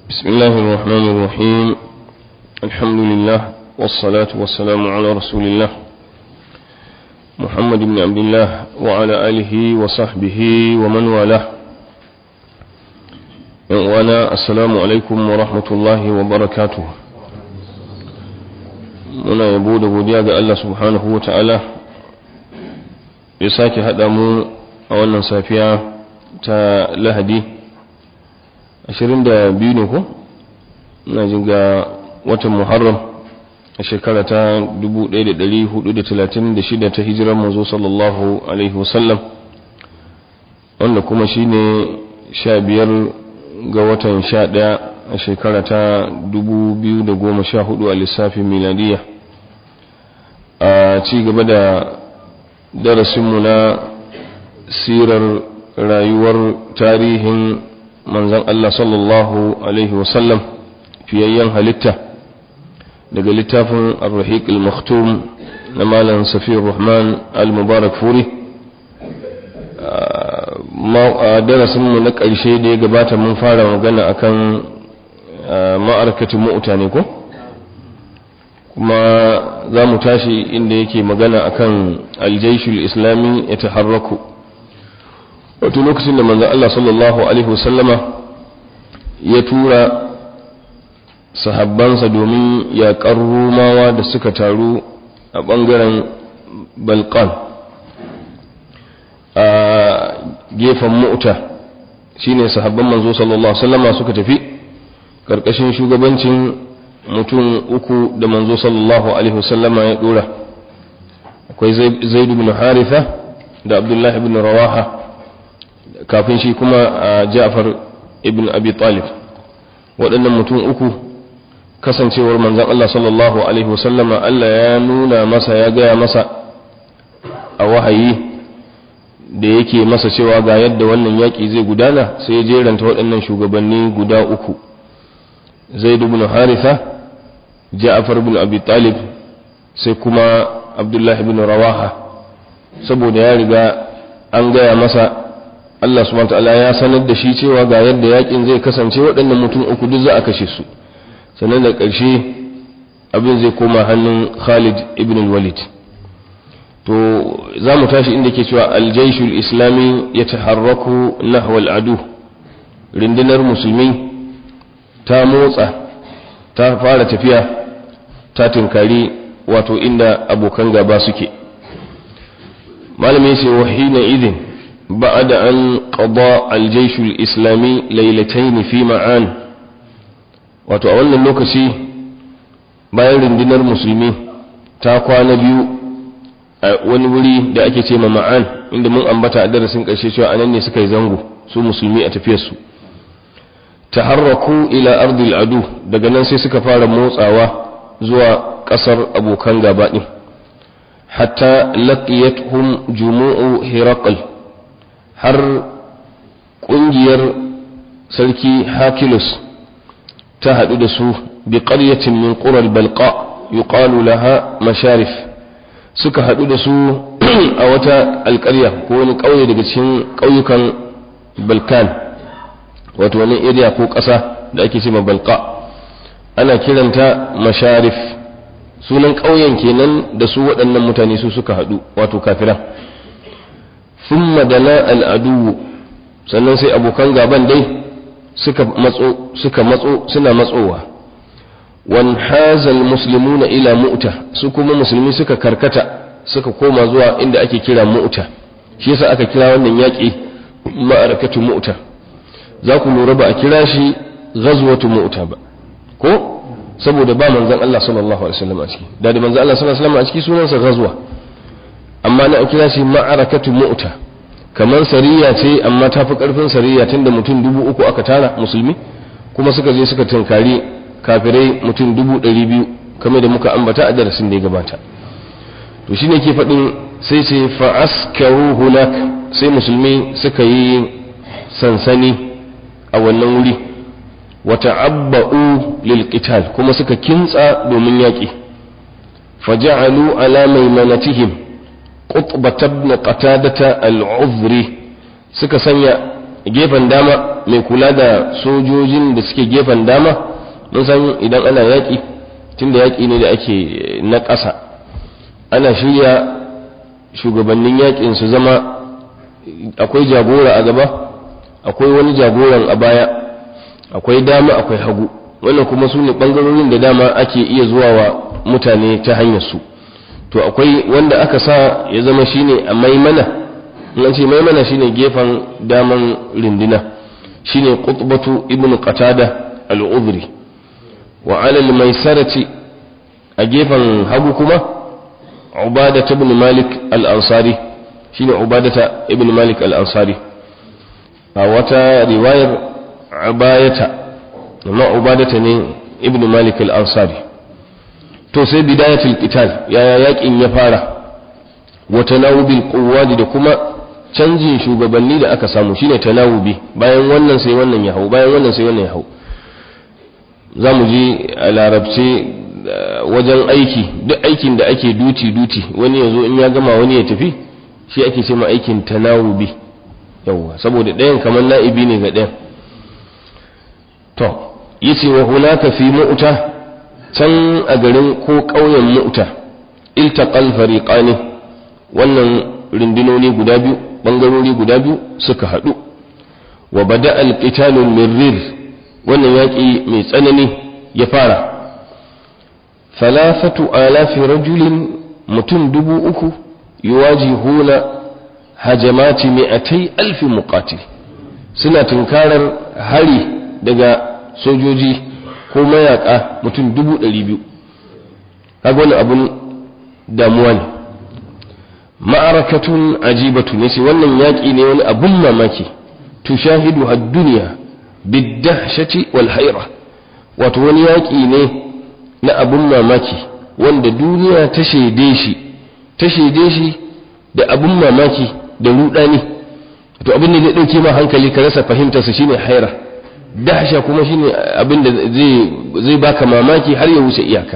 بسم الله الرحمن الرحيم الحمد لله والصلاة والسلام على رسول الله محمد بن عبد الله وعلى آله وصحبه ومن والاه وانا السلام عليكم ورحمة الله وبركاته muna yabo da godiya ga Allah subhanahu wa ta'ala ya sake haɗa mu a wannan safiya ta lahadi 22 ne ko? ina jin ga watan muharram a shekara ta 1436 ta hijirar manzo sallallahu alaihi wasallam wanda kuma shine 15 ga watan 11 a shekara ta 2014 a lissafin miladiya a ci gaba da darasinmu na sirar rayuwar tarihin manzan Allah sallallahu Alaihi wasallam fiyayyen halitta daga littafin al-rahiq al-maktum na malam safiyar rahman al-mubarak furi a darasinmu na ƙarshe da ya gabata mun fara magana akan ma'arkacin mu'uta ne ko? kuma za mu tashi inda yake magana akan aljaishul islami ya taharraku wato lokacin da manzan Allah sallallahu Alaihi wasallama ya tura sahabbansa domin yaƙar rumawa da suka taru a ɓangaren balkan a gefen mu'ta shine sahabban manzo sallallahu Alaihi wasallama suka tafi ƙarƙashin shugabancin mutum uku da manzo sallallahu alaihi wasallama ya dora akwai zaid ibn haritha da abdullahi ibn rawaha kafin shi kuma a ja'far ibn abi talib waɗannan mutum uku kasancewar manzon Allah sallallahu alaihi wasallama Allah ya nuna masa ya gaya masa a wahayi da yake masa cewa ga yadda wannan yaƙi zai gudana sai ya jeranta waɗannan shugabanni guda uku zaid ibn haritha ja'far ibn abi talib sai kuma abdullah ibn rawaha saboda ya riga an gaya masa Allah subhanahu ta'ala ya sanar da shi cewa ga yadda yakin zai kasance waɗannan mutum uku duk za a kashe su sannan da ƙarshe abin zai koma hannun Khalid ibn walid to za mu tashi inda ke cewa aljaishul islami ya taharraku nahwa al'adu rundunar musulmi ta motsa ta fara tafiya ta tunkari wato inda abokan gaba suke malami ce wa hina idin ba'da an qada al-jaysh al-islami laylatayn fi ma'an wato a wannan lokaci bayan rundunar musulmi ta kwana biyu a wani wuri da ake ce ma ma'an inda mun ambata a darasin ƙarshe cewa anan ne suka yi zango su musulmi a tafiyarsu taharraku ila ardil adu daga nan sai suka fara motsawa zuwa kasar abokan gaba din hatta laqiyatuhum jumu'u hiraqal har kungiyar sarki hakilus ta hadu da su bi qaryatin min qura balqa yuqalu laha masharif suka hadu da su a wata alƙarya ko wani ƙauye daga cikin ƙauyukan balkan wato wani area ko ƙasa da ake ce balqa ana kiranta masharif sunan ƙauyen kenan da su waɗannan mutane su suka haɗu wato kafiran thumma dana al'adu sannan sai abokan gaban dai suka matso suka matso suna matsowa wan hazal muslimuna ila mu'ta su kuma musulmi suka karkata suka koma zuwa inda ake kira mu'ta shi yasa aka kira wannan yaƙi ma'arakatu mu'ta za ku lura ba a kira shi ghazwatu mu'ta ba ko saboda ba manzon Allah sallallahu alaihi wasallam a ciki da da manzon Allah sallallahu alaihi wasallam a ciki sunansa ghazwa amma na kira shi ma'arakatu mu'ta kamar sariya ce amma ta fi karfin sariya tunda mutum dubu uku aka tara musulmi kuma suka je suka tunkari kafirai mutum dubu ɗari biyu kamar da muka ambata a darasin da ya gabata to shine ke faɗin sai ce fa askaru hunak sai musulmi suka yi sansani a wannan wuri wata'abba'u lil qital kuma suka kintsa domin yaƙi faja'alu ala maimanatihim qutbata ibn qatadata al-uzri suka sanya gefen dama mai kula da sojojin da suke gefen dama mun san idan ana yaƙi tunda yaƙi ne da ake na ƙasa ana shirya shugabannin yaƙin su zama akwai jagora a gaba akwai wani jagoran a baya akwai dama akwai hagu wannan kuma su ne ɓangarorin da dama ake iya zuwa wa mutane ta hanyar su to akwai wanda aka sa ya zama shine a maimana in ce maimana shine gefen daman rindina shine qutbatu ibnu qatada al-udhri wa ala al-maisarati a gefen hagu kuma ubada ibn malik al-ansari shine ubadata ibn malik al-ansari a wata riwayar ubayata amma ubadata ne ibn malik al-ansari to sai bidayatul qital yaya yakin ya fara wa tanawubil quwwati da kuma canjin shugabanni da aka samu shine tanawubi bayan wannan sai wannan ya hau bayan wannan sai wannan ya hau zamu ji a larabce wajen aiki duk aikin da ake duti duti wani yazo in ya gama wani ya tafi shi ake ce ma aikin tanawubi yawa saboda ɗayan kamar na'ibi ne ga ɗayan to yace wa hunaka fi mu'ta can a garin ko ƙauyen mu'ta iltaqal fariqani wannan rundunoni guda biyu bangarori guda biyu suka haɗu wa bada alqitalul mirrir wannan yaƙi mai tsanani ya fara thalathatu alafi rajulin mutum dubu uku yuwajihuna hajamati mi'atai alfi muqatil suna tunkarar hari daga sojoji ko mayaka mutum dubu ɗari biyu kaga wani abun damuwa ne ma'arakatun ajibatu ne wannan yaƙi ne wani abun mamaki tushahidu had duniya bidahshati wal haira wato wani yaƙi ne na abun mamaki wanda duniya ta shaide shi ta shaide shi da abun mamaki da rudani to abin da zai dauke ma hankali ka rasa fahimtarsa shine haira dahsha kuma shine abin da zai zai baka mamaki har ya wuce iyaka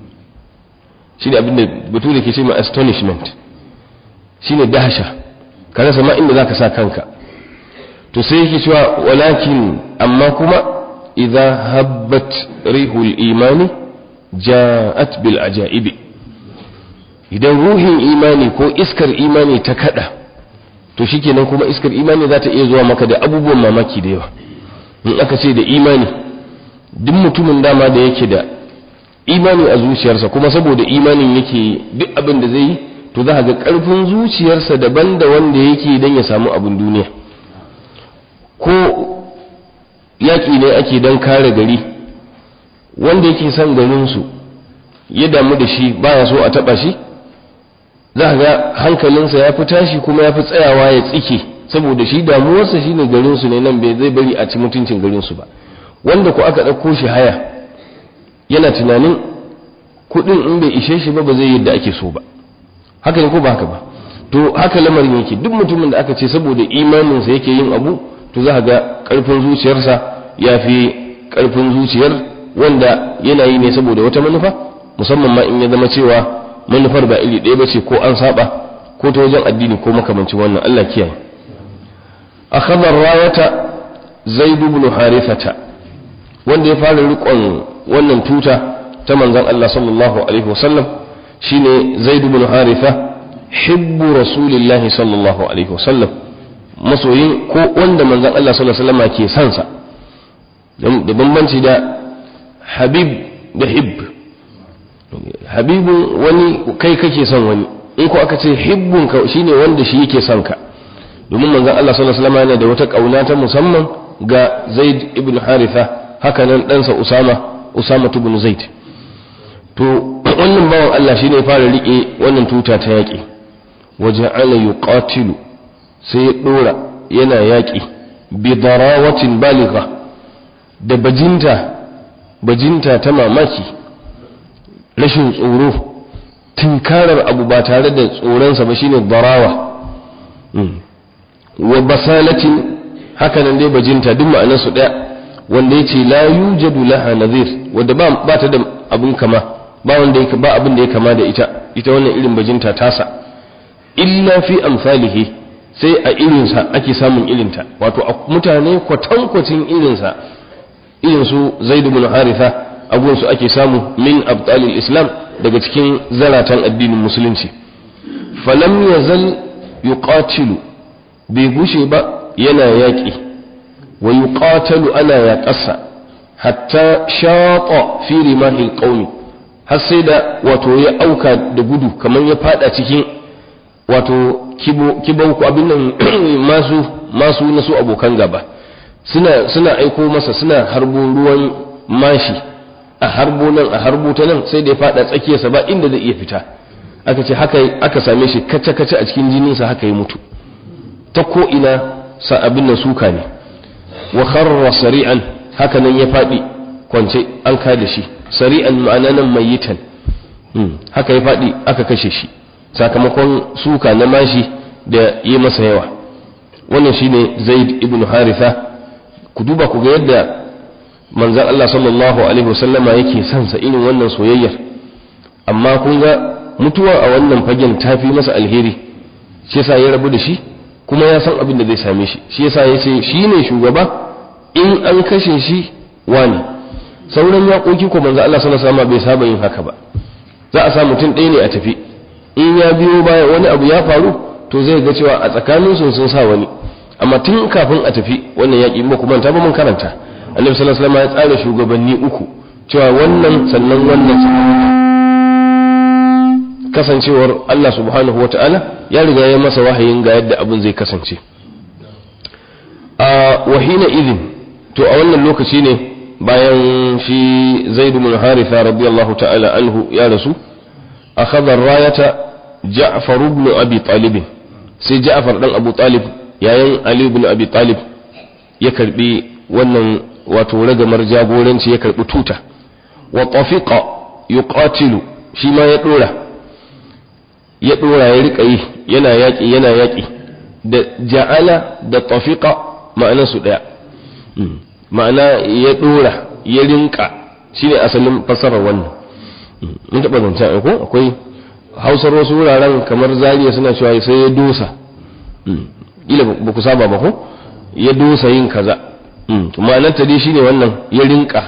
shine abin da bature ke ce ma astonishment shine dahsha ka rasa ma inda zaka sa kanka to sai yake cewa walakin amma kuma idza habbat rihul imani ja'at bil ajaibi idan ruhin imani ko iskar imani ta kada to shikenan kuma iskar imani za ta iya zuwa maka da abubuwan mamaki da yawa in aka ce da imani duk mutumin dama da yake da imani a zuciyarsa kuma saboda imanin yake duk abin da zai yi to za ga karfin zuciyarsa daban da wanda yake don ya samu abin duniya ko yaƙi ne ake don kare gari wanda yake son garinsu ya damu da shi baya so a taɓa shi za ga hankalinsa ya fi tashi kuma ya fi tsayawa ya tsike saboda shi damuwarsa shi ne garinsu ne nan bai zai bari a ci mutuncin garinsu ba wanda ku aka ɗauko shi haya yana tunanin kuɗin in bai ishe shi ba ba zai yadda ake so ba haka ne ko ba haka ba to haka lamarin yake duk mutumin da aka ce saboda imaninsa yake yin abu to za ga ƙarfin zuciyarsa ya fi ƙarfin zuciyar wanda yana yi ne saboda wata manufa musamman ma in ya zama cewa manufar ba iri ɗaya ba ce ko an saba ko ta wajen addini ko makamancin wannan Allah kiyaye akhadha rayata zaid ibn harithata wanda ya fara rikon wannan tuta ta manzon Allah sallallahu alaihi wasallam shine zaid ibn haritha hibbu rasulillahi sallallahu alaihi wasallam masoyin ko wanda manzon Allah sallallahu alaihi wasallam ke son sa da bambanci da habib da hibb habibun wani kai kake son wani in ko aka ce hibbun ka shine wanda shi yake son ka domin manzon Allah sallallahu alaihi wasallam yana da wata kauna ta musamman ga Zaid ibn Haritha haka nan ɗansa Usama Usama ibn Zaid to wannan bawan Allah shine ya fara rike wannan tuta ta yaƙi waja'ala yuqatilu sai ya dora yana yaƙi bi darawatin baligha da bajinta bajinta ta mamaki rashin tsoro tunkarar abu ba tare da tsoronsa ba shine darawa wa basalatin hakanan dai bajinta duk ma'anar su daya wanda yace la yujadu laha nadhir wanda ba ba ta da abun kama ba wanda yake ba abin da ya kama da ita ita wannan irin bajinta tasa illa fi amsalihi sai a irinsa ake samun irinta wato a mutane kwatankwacin irinsa irin su zaid ibn haritha abun su ake samu min abtalil islam daga cikin zaratan addinin musulunci falam yazal yuqatilu bai gushe ba yana yaƙi wa yuqatalu ana yaƙasa hatta shata fi rimahil qaumi har sai da wato ya auka da gudu kamar ya fada cikin wato kibau ko abin nan masu masu na su abokan gaba suna suna aiko masa suna harbo ruwan mashi a harbo nan a harbo ta nan sai da ya fada tsakiyarsa ba inda zai iya fita aka ce haka aka same shi kace kace a cikin jininsa haka ya mutu ta ko ina sa abin nan suka ne wa kharra sari'an haka nan ya fadi kwance an kada shi sari'an ma'ana nan mayitan haka ya fadi aka kashe shi sakamakon suka na mashi da yi masa yawa wannan shine zaid ibn haritha ku duba ku ga yadda manzan Allah sallallahu alaihi wasallama yake son sa irin wannan soyayyar amma kun ga mutuwa a wannan fagen ta fi masa alheri shi yasa ya rabu da shi kuma ya san abin da zai same shi shi yasa ya ce shi ne shugaba in an kashe shi wani sauran yaƙoƙi ko manzo Allah sallallahu alaihi bai saba yin haka ba za a sa mutum ɗaya ne a tafi in ya biyo baya wani abu ya faru to zai ga cewa a tsakanin su sun sa wani amma tun kafin a tafi wannan yaƙi ba kuma ta ba mun karanta annabi sallallahu alaihi ya tsara shugabanni uku cewa wannan sannan wannan kasancewar Allah subhanahu wa ta'ala ya riga ya masa wahayin ga yadda abin zai kasance a wahina idin to a wannan lokaci ne bayan shi zaidu bin haritha radiyallahu ta'ala anhu ya rasu akhadha rayata ja'far ibn abi talib sai ja'far dan abu talib yayin ali ibn abi talib ya karbi wannan wato ragamar jagoranci ya karbi tuta wa tafiqa yuqatilu shi ma ya dora ya dora ya rika yi yana yaki yana yaki da ja'ala da tafiqa ma'anar su daya ma'ana ya dora ya rinka shine asalin fasarar wannan mun taba zancen ko akwai hausar wasu wuraren kamar zariya suna cewa sai ya dosa ila ba ku saba ba ko ya dosa yin kaza ma'anar ta dai shine wannan ya rinka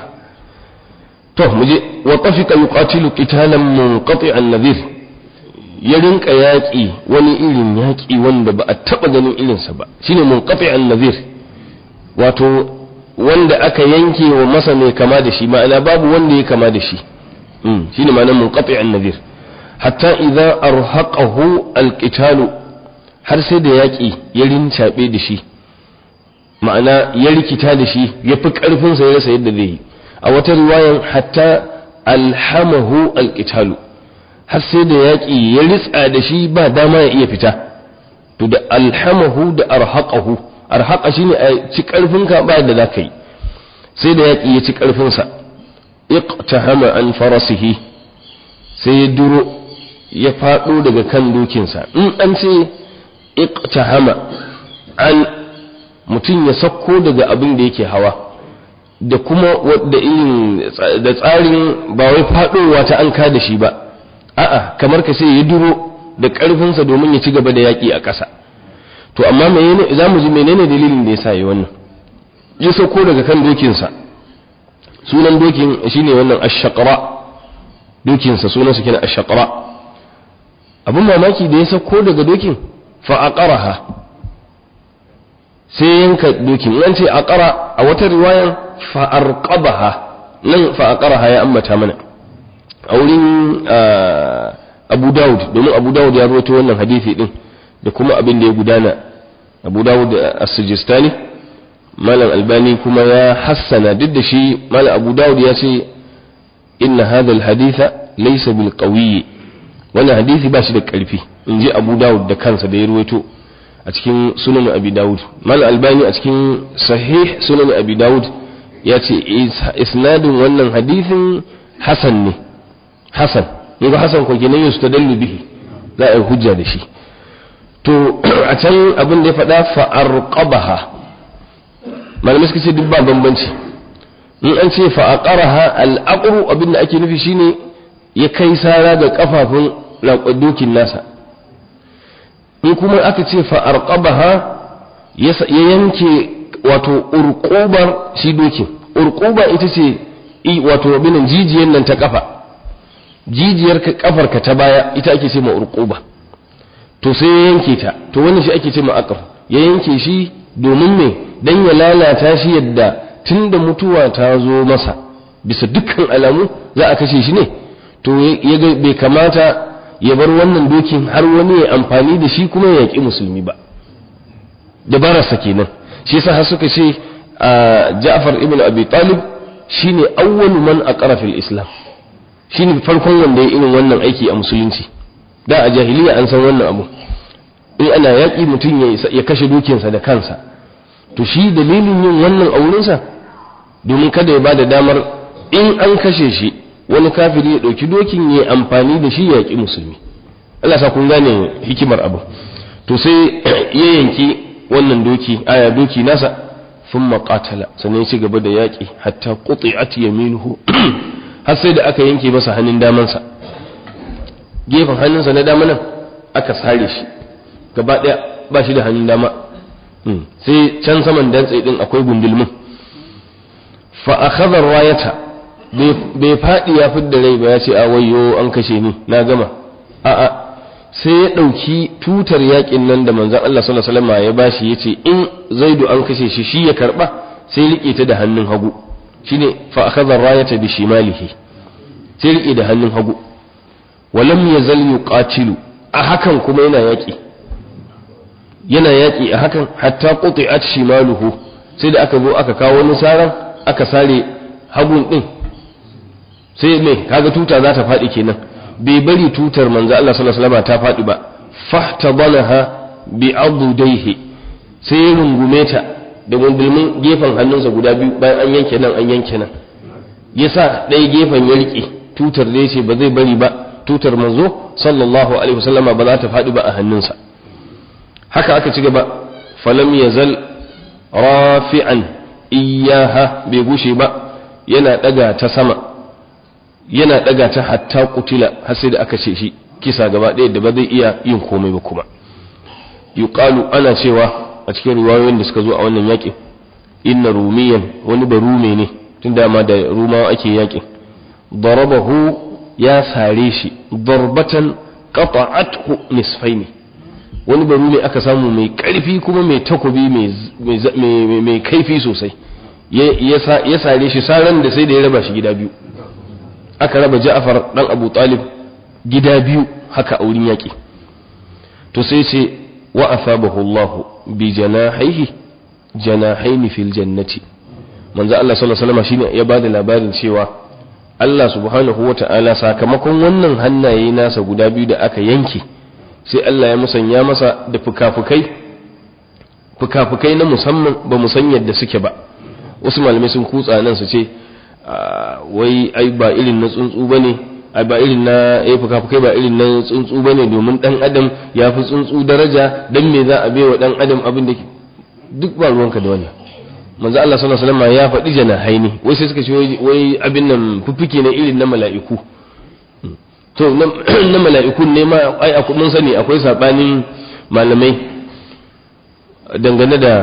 to muje wa tafiqa yuqatilu qitalan munqati'an nadhir ya rinka yaƙi wani irin yaƙi wanda ba a taɓa ganin irinsa ba shine munqati'an nadhir wato wanda aka yanke wa masa mai kama da shi ma'ana babu wanda ya kama da shi shine ma'anar munqati'an nadhir hatta idza arhaqahu alqitalu har sai da yaƙi ya rincaɓe da shi ma'ana ya rikita da shi ya fi ƙarfinsa ya rasa yadda zai yi a wata riwayan hatta alhamahu alqitalu har sai da yaƙi ya ritsa da shi ba dama ya iya fita to da alhamahu da arhaqahu arhaqa shine a ci ƙarfinka ba da za ka yi sai da yaƙi ya ci ƙarfinsa iqtahama an farasihi sai ya duro ya faɗo daga kan dokinsa in an ce iqtahama an mutum ya sakko daga abin da yake hawa da kuma da irin da tsarin ba wai faɗowa ta an da shi ba a'a kamar ka sai ya duro da ƙarfinsa domin ya ci gaba da yaƙi a ƙasa to amma menene za mu ji menene dalilin da ya sa yi wannan ya sauko daga kan dokinsa sunan dokin shine wannan ash-shaqra dokinsa sunansa kenan ash-shaqra abin mamaki da ya sauko daga dokin fa aqaraha sai yanka dokin an ce aqara a wata riwayan fa arqabaha nan fa aqaraha ya ambata mana a wurin Abu Dawud domin Abu Dawud ya rawaito wannan hadisi din da kuma abin da ya gudana Abu Dawud as-Sijistani Malam Albani kuma ya hassana duk da shi Malam Abu Dawud ya ce inna hadha al-haditha laysa bil qawi wannan hadisi ba shi da karfi in ji Abu Dawud da kansa da ya rawaito a cikin sunan Abi Dawud Malam Albani a cikin sahih sunan Abi Dawud ya ce isnadin wannan hadisin hasan ne hasan yanzu hasan ko kenan yustadallu bihi za a yi hujja da shi to a can abin da ya faɗa fa'arqabaha malamai suka ce duk ba bambanci in an ce fa'aqaraha al'aqru abin da ake nufi shine ya kai sara ga kafafun dokin nasa in kuma aka ce fa arqabaha ya yanke wato urqubar shi dokin urquba ita ce wato binan jijiyar nan ta kafa jijiyar kafarka ta baya ita ake ce ma urquba to sai ya yanke ta to wannan shi ake ce ma aqr ya yanke shi domin me dan ya lalata shi yadda tunda mutuwa ta zo masa bisa dukkan alamu za a kashe shi ne to ya ga bai kamata ya bar wannan dokin har wani ya amfani da shi kuma ya yaƙi musulmi ba dabararsa kenan shi yasa har suka ce Ja'far ibn Abi Talib shine awwalu man aqara fil Islam shine farkon wanda ya irin wannan aiki a musulunci da a jahiliya an san wannan abu in ana yaƙi mutum ya kashe dukinsa da kansa to shi dalilin yin wannan aurensa domin kada ya bada damar in an kashe shi wani kafiri ya ɗauki dokin ya amfani da shi ya yaƙi musulmi Allah sa kun gane hikimar abu to sai ya yanki wannan doki aya doki nasa sun maƙatala sannan ya ci gaba da yaƙi hatta quti'at yaminuhu har sai da aka yanke masa hannun damansa gefen hannunsa na dama nan aka sare shi gaba ɗaya ba shi da hannun dama sai can saman dantse din akwai gundulmin fa akhadha rayata bai faɗi ya fidda rai ba ya ce a wayo an kashe ni na gama a'a sai ya ɗauki tutar yakin nan da manzon Allah sallallahu alaihi wasallam ya bashi yace in zaidu an kashe shi shi ya karba sai rike ta da hannun hagu shine fa akhadha rayata bi shimalihi sai rike da hannun hagu walam yazal yuqatilu a hakan kuma yana yaki yana yaki a hakan hatta quti'at shimaluhu sai da aka zo aka kawo wani saran aka sare hagun din sai me kaga tuta za ta faɗi kenan bai bari tutar manzo Allah sallallahu alaihi wasallam ta faɗi ba fahtadalaha bi adudaihi sai ya rungume ta da gundulmin gefen hannunsa guda biyu bayan an yanke nan an yanke nan yasa ɗaya gefen ya rike tutar da yace ba zai bari ba tutar manzo sallallahu alaihi wasallama ba za ta faɗi ba a hannunsa haka aka ci gaba falam yazal rafi'an iyaha bai gushe ba yana ɗaga ta sama yana ɗaga ta hatta kutila har sai da aka ce shi kisa gaba ɗaya da ba zai iya yin komai ba kuma yuqalu ana cewa a cikin riwayoyin da suka zo a wannan yaƙin inna rumiyan wani ba rume ne tun dama da rumawa ake yaƙin darabahu ya sare shi darbatan qata'athu nisfaini wani ba rume aka samu mai ƙarfi kuma mai takobi mai kaifi sosai ya sare shi saran da sai da ya raba shi gida biyu aka raba Ja'far dan Abu Talib gida biyu haka a wurin yaƙi to sai ce wa asabahu Allah bi janahihi janahaini fil jannati manzo Allah sallallahu alaihi wasallam shine ya bada labarin cewa Allah subhanahu wata'ala sakamakon wannan hannaye nasa guda biyu da aka yanke sai Allah ya musanya masa da fukafukai fukafukai na musamman ba mu san yadda suke ba wasu malamai sun kutsa nan su ce wai ai ba irin na tsuntsu bane ai ba irin na eh fuka-fukai ba irin na tsuntsu bane domin dan adam ya fi tsuntsu daraja dan me za a baiwa dan adam abin da duk ba ruwanka da wannan manzo Allah sallallahu alaihi wasallam ya faɗi janahaini wai sai suka ce wai abin nan fuffuke ne irin na mala'iku to na mala'ikun ne ma ai mun sani akwai sabanin malamai dangane da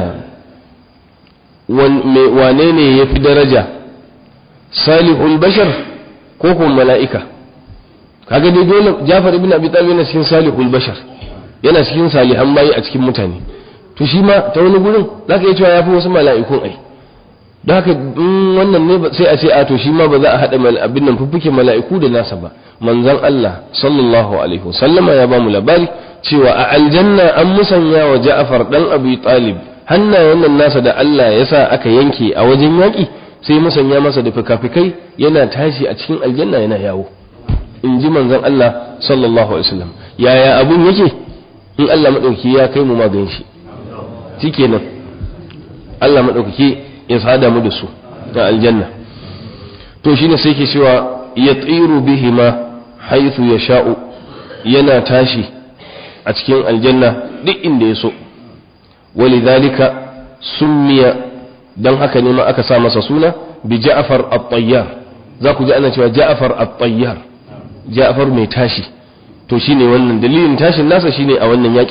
wane ne ya fi daraja salihul bashar ko kuma mala'ika kaga dai dole Jafar ibn Abi Talib yana cikin salihul bashar yana cikin salihan bayi a cikin mutane to shi ma ta wani gurin zaka iya cewa yafi wasu mala'ikun ai don haka in wannan ne sai a ce a to shi ma ba za a hada abin nan fuffuke mala'iku da nasa ba manzon Allah sallallahu alaihi wasallama ya ba mu labari cewa a aljanna an musanya wa Ja'far dan Abi Talib hannayen nan nasa da Allah ya sa aka yanke a wajen yaki sai musanya masa da fikafikai yana tashi a cikin aljanna yana yawo in ji manzon Allah sallallahu alaihi wasallam yaya abun yake in Allah madaukaki ya kai mu magan shi shikenan Allah madaukaki ya sada mu da su da aljanna to shine sai ke cewa ya tsiru bihima haythu yasha'u yana tashi a cikin aljanna duk inda ya so walidhalika summiya dan haka ne ma aka sa masa suna bi Ja'far at-Tayyar za ku ji ana cewa Ja'far at-Tayyar Ja'far mai tashi to shine wannan dalilin tashin nasa shine a wannan yakin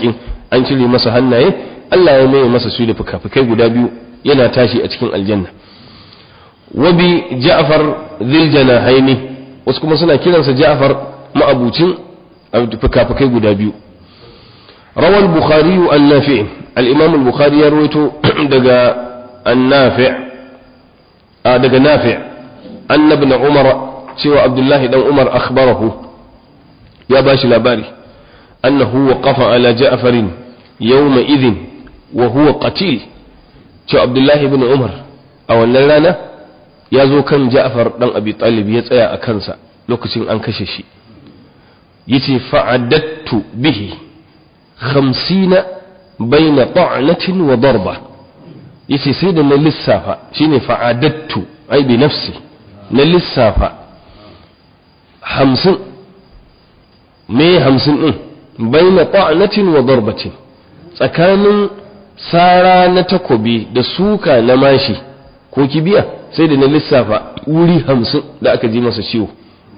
an cire masa hannaye Allah ya mai masa su da fuka-fukai guda biyu yana tashi a cikin aljanna wabi ja'far zil janahaini wasu kuma suna kiransa ja'far ma'abucin fuka-fukai guda biyu rawal bukhari an nafi' al-imam al-bukhari ya rawaito daga an-nafi' daga nafi' anna ibn umar cewa abdullahi dan umar akhbarahu ya bashi labari annahu waqafa ala ja'farin yawma idhin wa huwa qatil cewa abdullahi ibn umar a wannan rana ya zo kan ja'far dan abi talib ya tsaya a kansa lokacin an kashe shi yace fa'adattu bihi khamsina baina ta'natin wa darba yace sai da na lissafa shine fa'adattu ai bi nafsi na lissafa hamsin me hamsin din baina ta'natin wa darbatin tsakanin sara na takobi da suka na mashi ko kibiya sai da na lissafa wuri hamsin da aka ji masa ciwo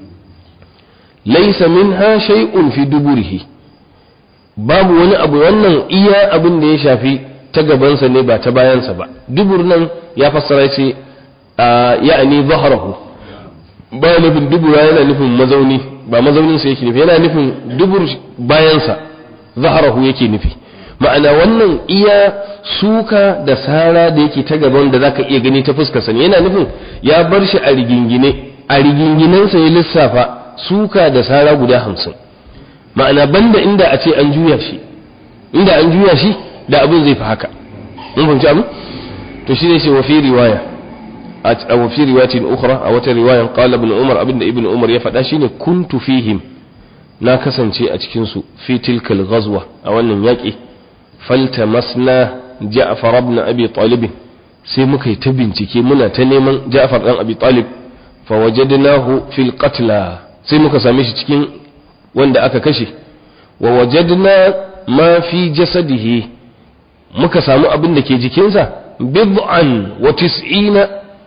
laisa minha shay'un fi duburihi babu wani abu wannan iya abin da ya shafi ta gabansa ne ba ta bayansa ba dubur nan ya fassara ce ya'ani zaharahu ba nufin dubura yana nufin mazauni ba mazauninsa yake nufi yana nufin dubur bayansa zaharahu yake nufi ma'ana wannan iya suka da sara da yake ta gaban da zaka iya gani ta fuskarsa ne yana nufin ya bar shi a rigingine a riginginensa ya lissafa suka da sara guda hamsin ma'ana banda inda a ce an juya shi inda an juya shi da abin zai fi haka mun fahimci abin to shi ne ce wa fi riwaya a wa fi riwayatin ukhra a wata riwayan qala ibn umar abinda ibn umar ya faɗa shine kuntu fihim na kasance a cikin su fi tilkal ghazwa a wannan yaƙi faltamasna ja'far ibn abi talib sai muka yi ta bincike muna ta neman ja'far dan abi talib fa wajadnahu fil qatla sai muka same shi cikin wanda aka kashe wa wajadna ma fi jasadihi muka samu abin da ke jikinsa bid'an wa tis'ina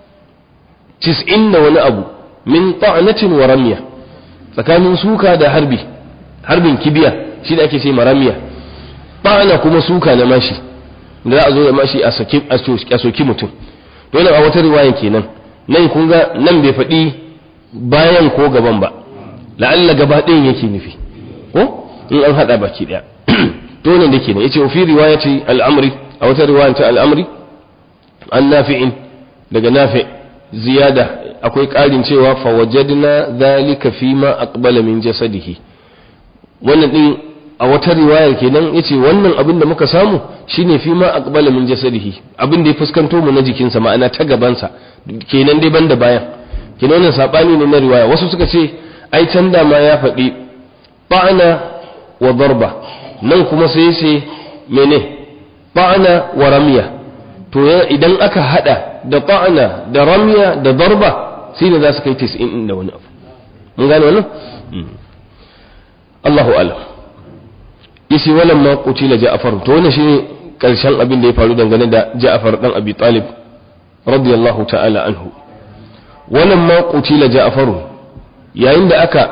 tis'in da wani abu min ta'natin wa ramya tsakanin suka da harbi harbin kibiya shi da ake ce maramiya ta'na kuma suka na mashi da za a zo da mashi a saki a soki mutum dole a wata riwaya kenan nan kun ga nan bai faɗi bayan ko gaban ba la'alla gaba ɗayan yake nufi ko in an haɗa baki ɗaya to nan da kenan yace fi riwayati al-amri a wata riwaya ta al-amri an nafi'in daga nafi ziyada akwai ƙarin cewa fa wajadna dhalika fi ma aqbala min jasadihi wannan din a wata riwayar kenan yace wannan abin da muka samu shine fi ma aqbala min jasadihi abin da ya fuskanto mu na jikinsa ma'ana ta gabansa kenan dai banda bayan kenan wannan sabani ne na riwaya wasu suka ce ai can da ma ya faɗi ba'ana wa darba nan kuma sai sai mene ba'ana wa ramya to idan aka hada da ba'ana da ramya da darba sai ne za su kai 90 da wani abu mun gane wannan Allahu a'lam yace walan ma qutila Ja'far to wannan shine karshen abin da ya faru dangane da Ja'far dan Abi Talib radiyallahu ta'ala anhu walan ma qutila Ja'far yayin da aka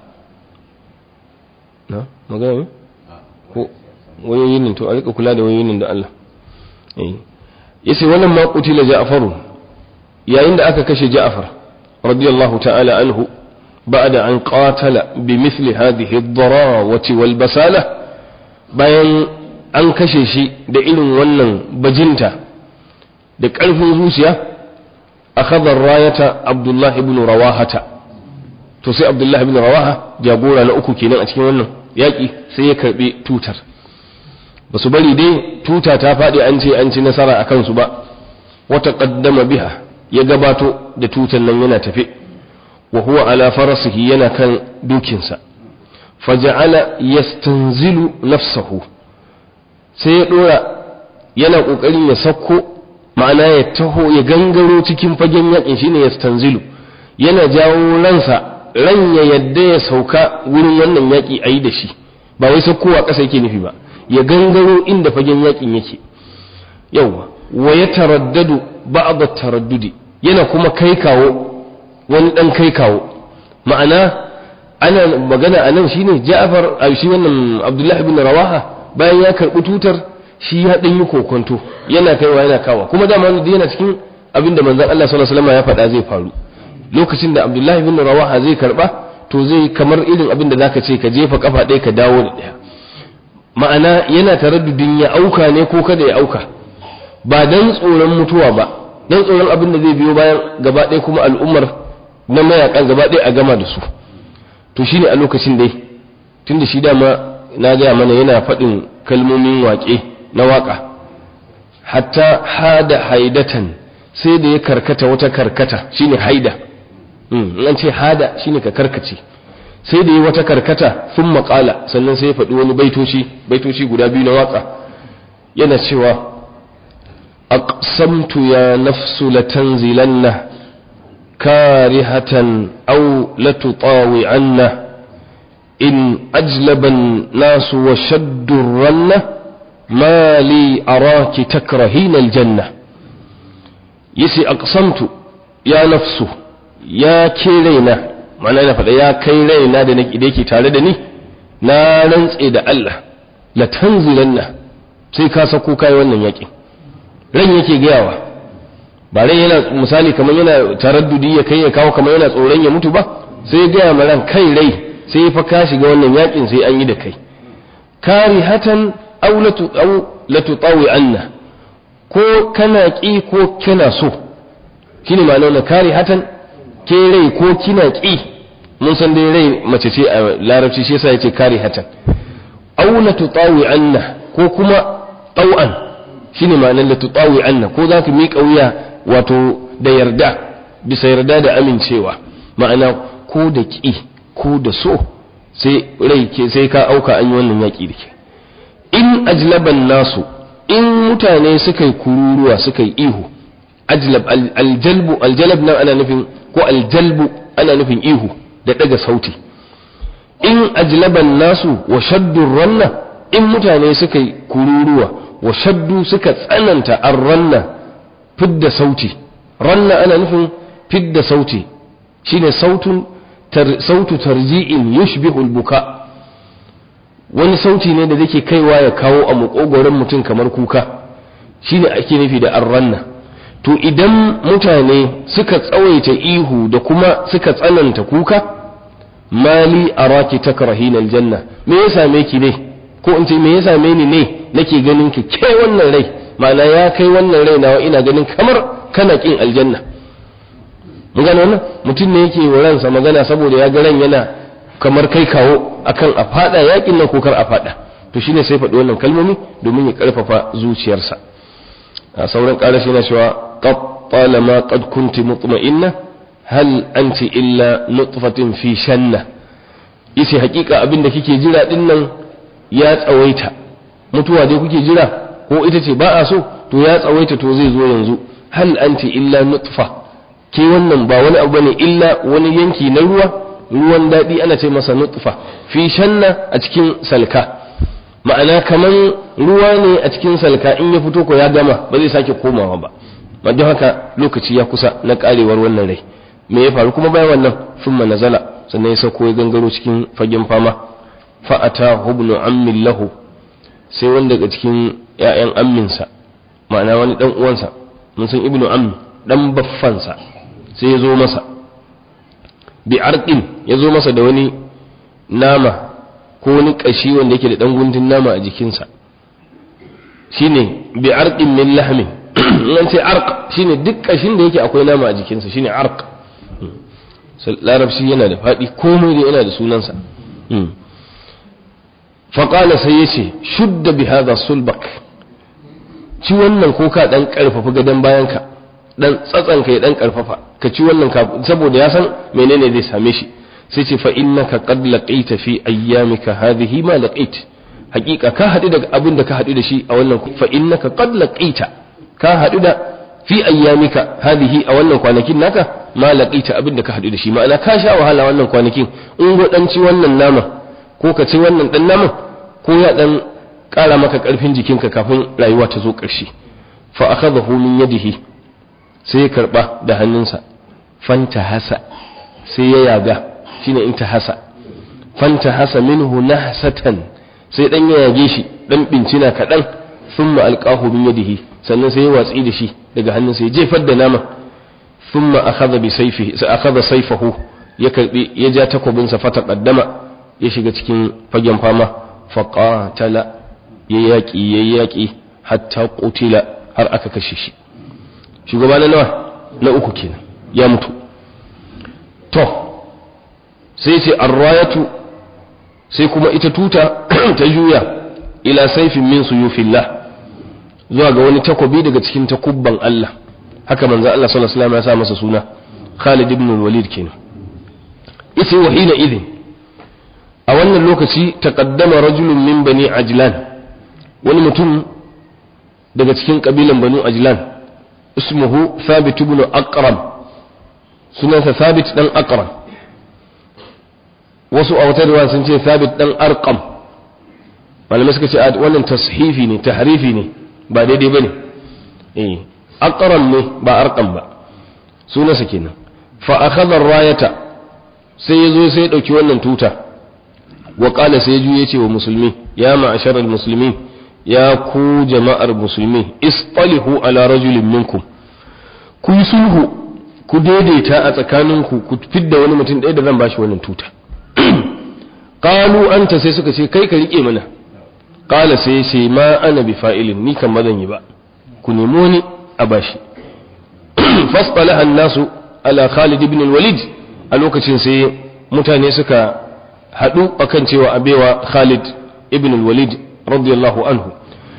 na magana ko wayoyin nan to a rika kula da wayoyin nan da Allah eh yace walan ma qutila Ja'far yayin da aka kashe Ja'far radiyallahu ta'ala anhu بعد أن قاتل بمثل هذه الضراوة والبسالة bayan an kashe shi da irin wannan bajinta da ƙarfin zuciya a khadar rayata abdullah ibn rawahata to sai abdullah ibn rawaha jagora na uku kenan a cikin wannan yaƙi sai ya karɓi tutar ba su bari dai tuta ta faɗi an ce an ci nasara a kansu ba wata ƙaddama biha ya gabato da tutar nan yana tafe wa huwa ala farasihi yana kan dukinsa faja'ala yastanzilu nafsahu sai ya dora yana kokarin ya sakko ma'ana ya taho ya gangaro cikin fagen yakin shine yastanzilu yana jawo ransa ran ya yadda ya sauka wurin wannan yaki ayi da shi ba wai sakkowa ƙasa yake nufi ba ya gangaro inda fagen yakin yake yawa wa ya taraddadu ba'd taraddudi yana kuma kai kawo wani dan kai kawo ma'ana ana magana anan shine Ja'far a shi wannan Abdullah ibn Rawaha bayan ya karɓi tutar shi ya ɗan yi kokonto yana kaiwa yana kawa kuma dama wani yana cikin abin da manzon Allah sallallahu alaihi wasallam ya faɗa zai faru lokacin da Abdullahi bin Rawaha zai karɓa to zai kamar irin abin da zaka ce ka jefa kafa ɗaya ka dawo da ɗaya ma'ana yana taraddudin ya auka ne ko kada ya auka ba dan tsoron mutuwa ba dan tsoron abin da zai biyo bayan gaba ɗaya kuma al'ummar na mayakan gaba ɗaya a gama da su to shine a lokacin dai tunda shi dama na gaya mana yana faɗin kalmomin waƙe na waƙa hatta hada haidatan sai da ya karkata wata karkata shine haida in an ce hada shine ka karkace sai da ya wata karkata sun maƙala sannan sai ya faɗi wani baitoci baitoci guda biyu na waƙa yana cewa aqsamtu ya nafsu latanzilanna karihatan aw latutawi'anna in ajlaba an-nas wa shaddu ranna ma li araki takrahina al-janna yace aqsamtu ya nafsu ya ke raina ma'ana na faɗa ya kai raina da yake tare da ni na rantse da Allah la tanzilanna sai ka sako kai wannan yaƙi ran yake gayawa ba ran yana misali kamar yana taraddudi ya kai ya kawo kamar yana tsoron ya mutu ba sai ya gaya ma ran kai rai sai ya fa ka shiga wannan yaƙin sai an yi da kai karihatan aw latu aw latutawi anna ko kana ki ko kana so shine ma'anar na karihatan ke rai ko kina ki mun san dai rai mace ce a larabci shi yasa yace karihatan aw latutawi anna ko kuma tau'an shine ma'anar latutawi anna ko zaka miƙa wuya wato da yarda bisa yarda da amincewa ma'ana ko da ki ko da so sai rai ke sai ka auka an yi wannan yaƙi da ke in ajlaban nasu in mutane suka yi kururuwa suka yi ihu ajlab aljalbu aljalab nan ana nufin ko aljalbu ana nufin ihu da daga sauti in ajlaban nasu wa shaddu ranna in mutane suka yi kururuwa wa shaddu suka tsananta arranna fidda sauti ranna ana nufin fidda sauti shine sautun sautu tarji'in yushbihu albuka wani sauti ne da zake kaiwa ya kawo a makogoron mutum kamar kuka shine ake nufi da arranna to idan mutane suka tsawaita ihu da kuma suka tsananta kuka mali araki takrahina aljanna me ya same ki ne ko in ce me ya same ni ne nake ganin ki ke wannan rai ma'ana ya kai wannan rai nawa ina ganin kamar kana kin aljanna mun gano wannan mutum ne yake wa ransa magana saboda ya ga ran yana kamar kai kawo akan a fada yakin nan ko kar a fada to shine sai faɗi wannan kalmomi domin ya karfafa zuciyarsa a sauran ƙarashi na cewa qad talama qad kunti mutma'inna hal anti illa nutfatin fi shanna yace hakika abin da kike jira din nan ya tsawaita mutuwa dai kuke jira ko ita ce ba a so to ya tsawaita to zai zo yanzu hal anti illa nutfa ke wannan ba wani abu bane illa wani yanki na ruwa ruwan daɗi ana ce masa nutfa fi shanna a cikin salka ma'ana kaman ruwa ne a cikin salka in ya fito ko ya gama ba zai sake komawa ba ma don haka lokaci ya kusa na karewar wannan rai me ya faru kuma bayan wannan thumma nazala sannan ya sauko ya gangaro cikin fagen fama fa'ata hubnu ammin lahu sai wanda daga cikin ƴaƴan amminsa ma'ana wani dan uwansa mun san ibnu ammi dan baffansa sai ya zo masa bi arqin ya zo masa da wani nama ko wani kashi wanda yake da dan guntun nama a jikinsa shine bi arqin min lahmin in ce arq shine duk kashin da yake akwai nama a jikinsa shine arq larabci yana da faɗi komai da yana da sunansa faƙala sai ya ce shudda bi hadha sulbak ci wannan ko ka dan karfafa gadon bayanka dan tsatsanka ya dan karfafa ka ci wannan saboda ya san menene zai same shi sai ce fa innaka qad laqita fi ayyamika hadhihi ma laqit hakika ka hadu da abin da ka hadu da shi a wannan fa innaka qad laqita ka hadu da fi ayyamika hadhihi a wannan kwanakin naka ma laqita abin da ka hadu da shi ma'ana ka sha wahala wannan kwanakin in go dan ci wannan nama ko ka ci wannan dan naman ko ya dan kara maka karfin jikinka kafin rayuwa ta zo ƙarshe fa akhadahu min yadihi sai ya karba da hannunsa fanta hasa sai ya yaga shine in ta hasa fanta hasa minhu nahsatan sai dan ya yage shi dan bincina kaɗan thumma alqahu min yadihi sannan sai ya watsi da shi daga hannunsa ya jefar da nama thumma akhadha bi sayfihi sai akhadha sayfahu ya karbi ya ja takobinsa fata qaddama ya shiga cikin fagen fama faqatala ya yaki ya yaki hatta qutila har aka kashe shi shugaba na nawa na uku kenan ya mutu to sai ce arrayatu sai kuma ita tuta ta juya ila saifin min suyufillah zuwa ga wani takobi daga cikin takubban Allah haka manzo Allah sallallahu alaihi wasallam ya sa masa suna Khalid ibn Walid kenan isi wahina idin a wannan lokaci taqaddama rajulun min bani ajlan wani mutum daga cikin kabilan banu ajlan ismuhu thabit ibn aqram sunansa thabit dan aqram wasu a wata riwaya sun ce thabit dan arqam malamai suka ce wannan tashifi ne tahrifi ne ba daidai bane eh aqram ne ba arqam ba sunansa kenan fa akhadha ar-rayata sai yazo sai ya dauki wannan tuta wa qala sai ya ce wa musulmi ya ma'asharal muslimin ya ku jama'ar musulmi istalihu ala rajulin minkum ku yi sulhu ku daidaita a tsakaninku ku fidda wani mutum ɗaya da zan bashi wannan tuta qalu anta sai suka ce kai ka rike mana qala sai sai ma ana bi fa'ilin ni kan bazan yi ba ku nemo ni a bashi fasalaha nasu ala Khalid ibn al-Walid a lokacin sai mutane suka hadu akan cewa abewa Khalid ibn al-Walid radiyallahu anhu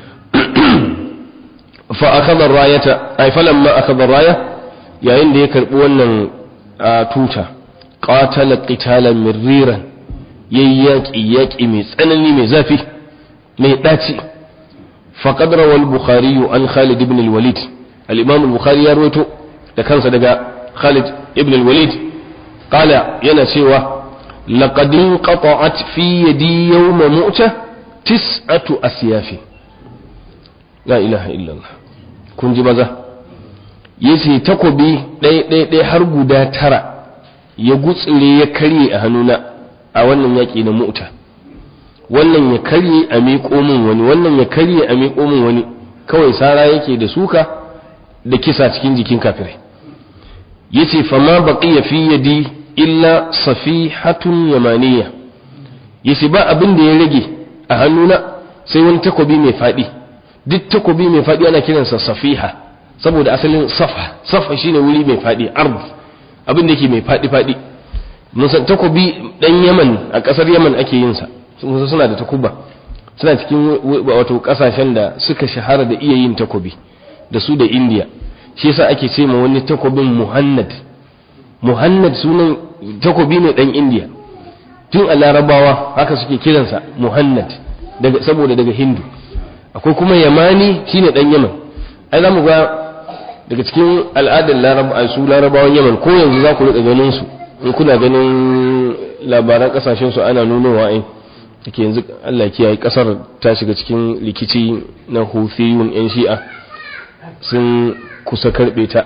fa akhadha ar-rayata ay falamma akhadha ar-raya yayin da ya karbi wannan tuta qatala qitalan mirriran yayyaki yaki mai tsanani mai zafi mai daci faqad rawa al-bukhari an Khalid ibn al-Walid al-imam al-bukhari ya rawaito da kansa daga Khalid ibn al-Walid qala yana cewa laqad inqata'at fi yadi yawma mu'ta tis'atu asyafi la ilaha illallah kun ji maza yace takobi ɗaya ɗaya ɗaya har guda tara ya gutsire ya karye a hannuna a wannan yaƙi na mu'ta wannan ya karye a miƙo min wani wannan ya karye a miƙo min wani kawai sara yake da suka da kisa cikin jikin kafirai yace fama baqiya fi yadi illa safihatun yamaniya yace ba abin da ya rage a hannuna sai wani takobi mai fadi duk takobi mai fadi ana kiransa safiha saboda asalin safa safa shine wuri mai fadi ard abin da yake mai fadi fadi mun san takobi dan Yaman a kasar Yaman ake yin sa sun suna da takuba suna cikin wato kasashen da suka shahara da iya yin takobi da su da India shi yasa ake ce ma wani takobin muhannad muhannad sunan takobi ne dan indiya tun a larabawa haka suke kiransa muhannad daga saboda daga hindu akwai kuma yamani shine dan yaman ai zamu ga daga cikin al'adar larabawa su larabawan yaman ko yanzu za ku rika ganin su in kuna ganin labaran kasashen su ana nunowa ai take yanzu Allah ya kiyaye kasar ta shiga cikin rikici na Houthiyun yan Shi'a sun kusa karbe ta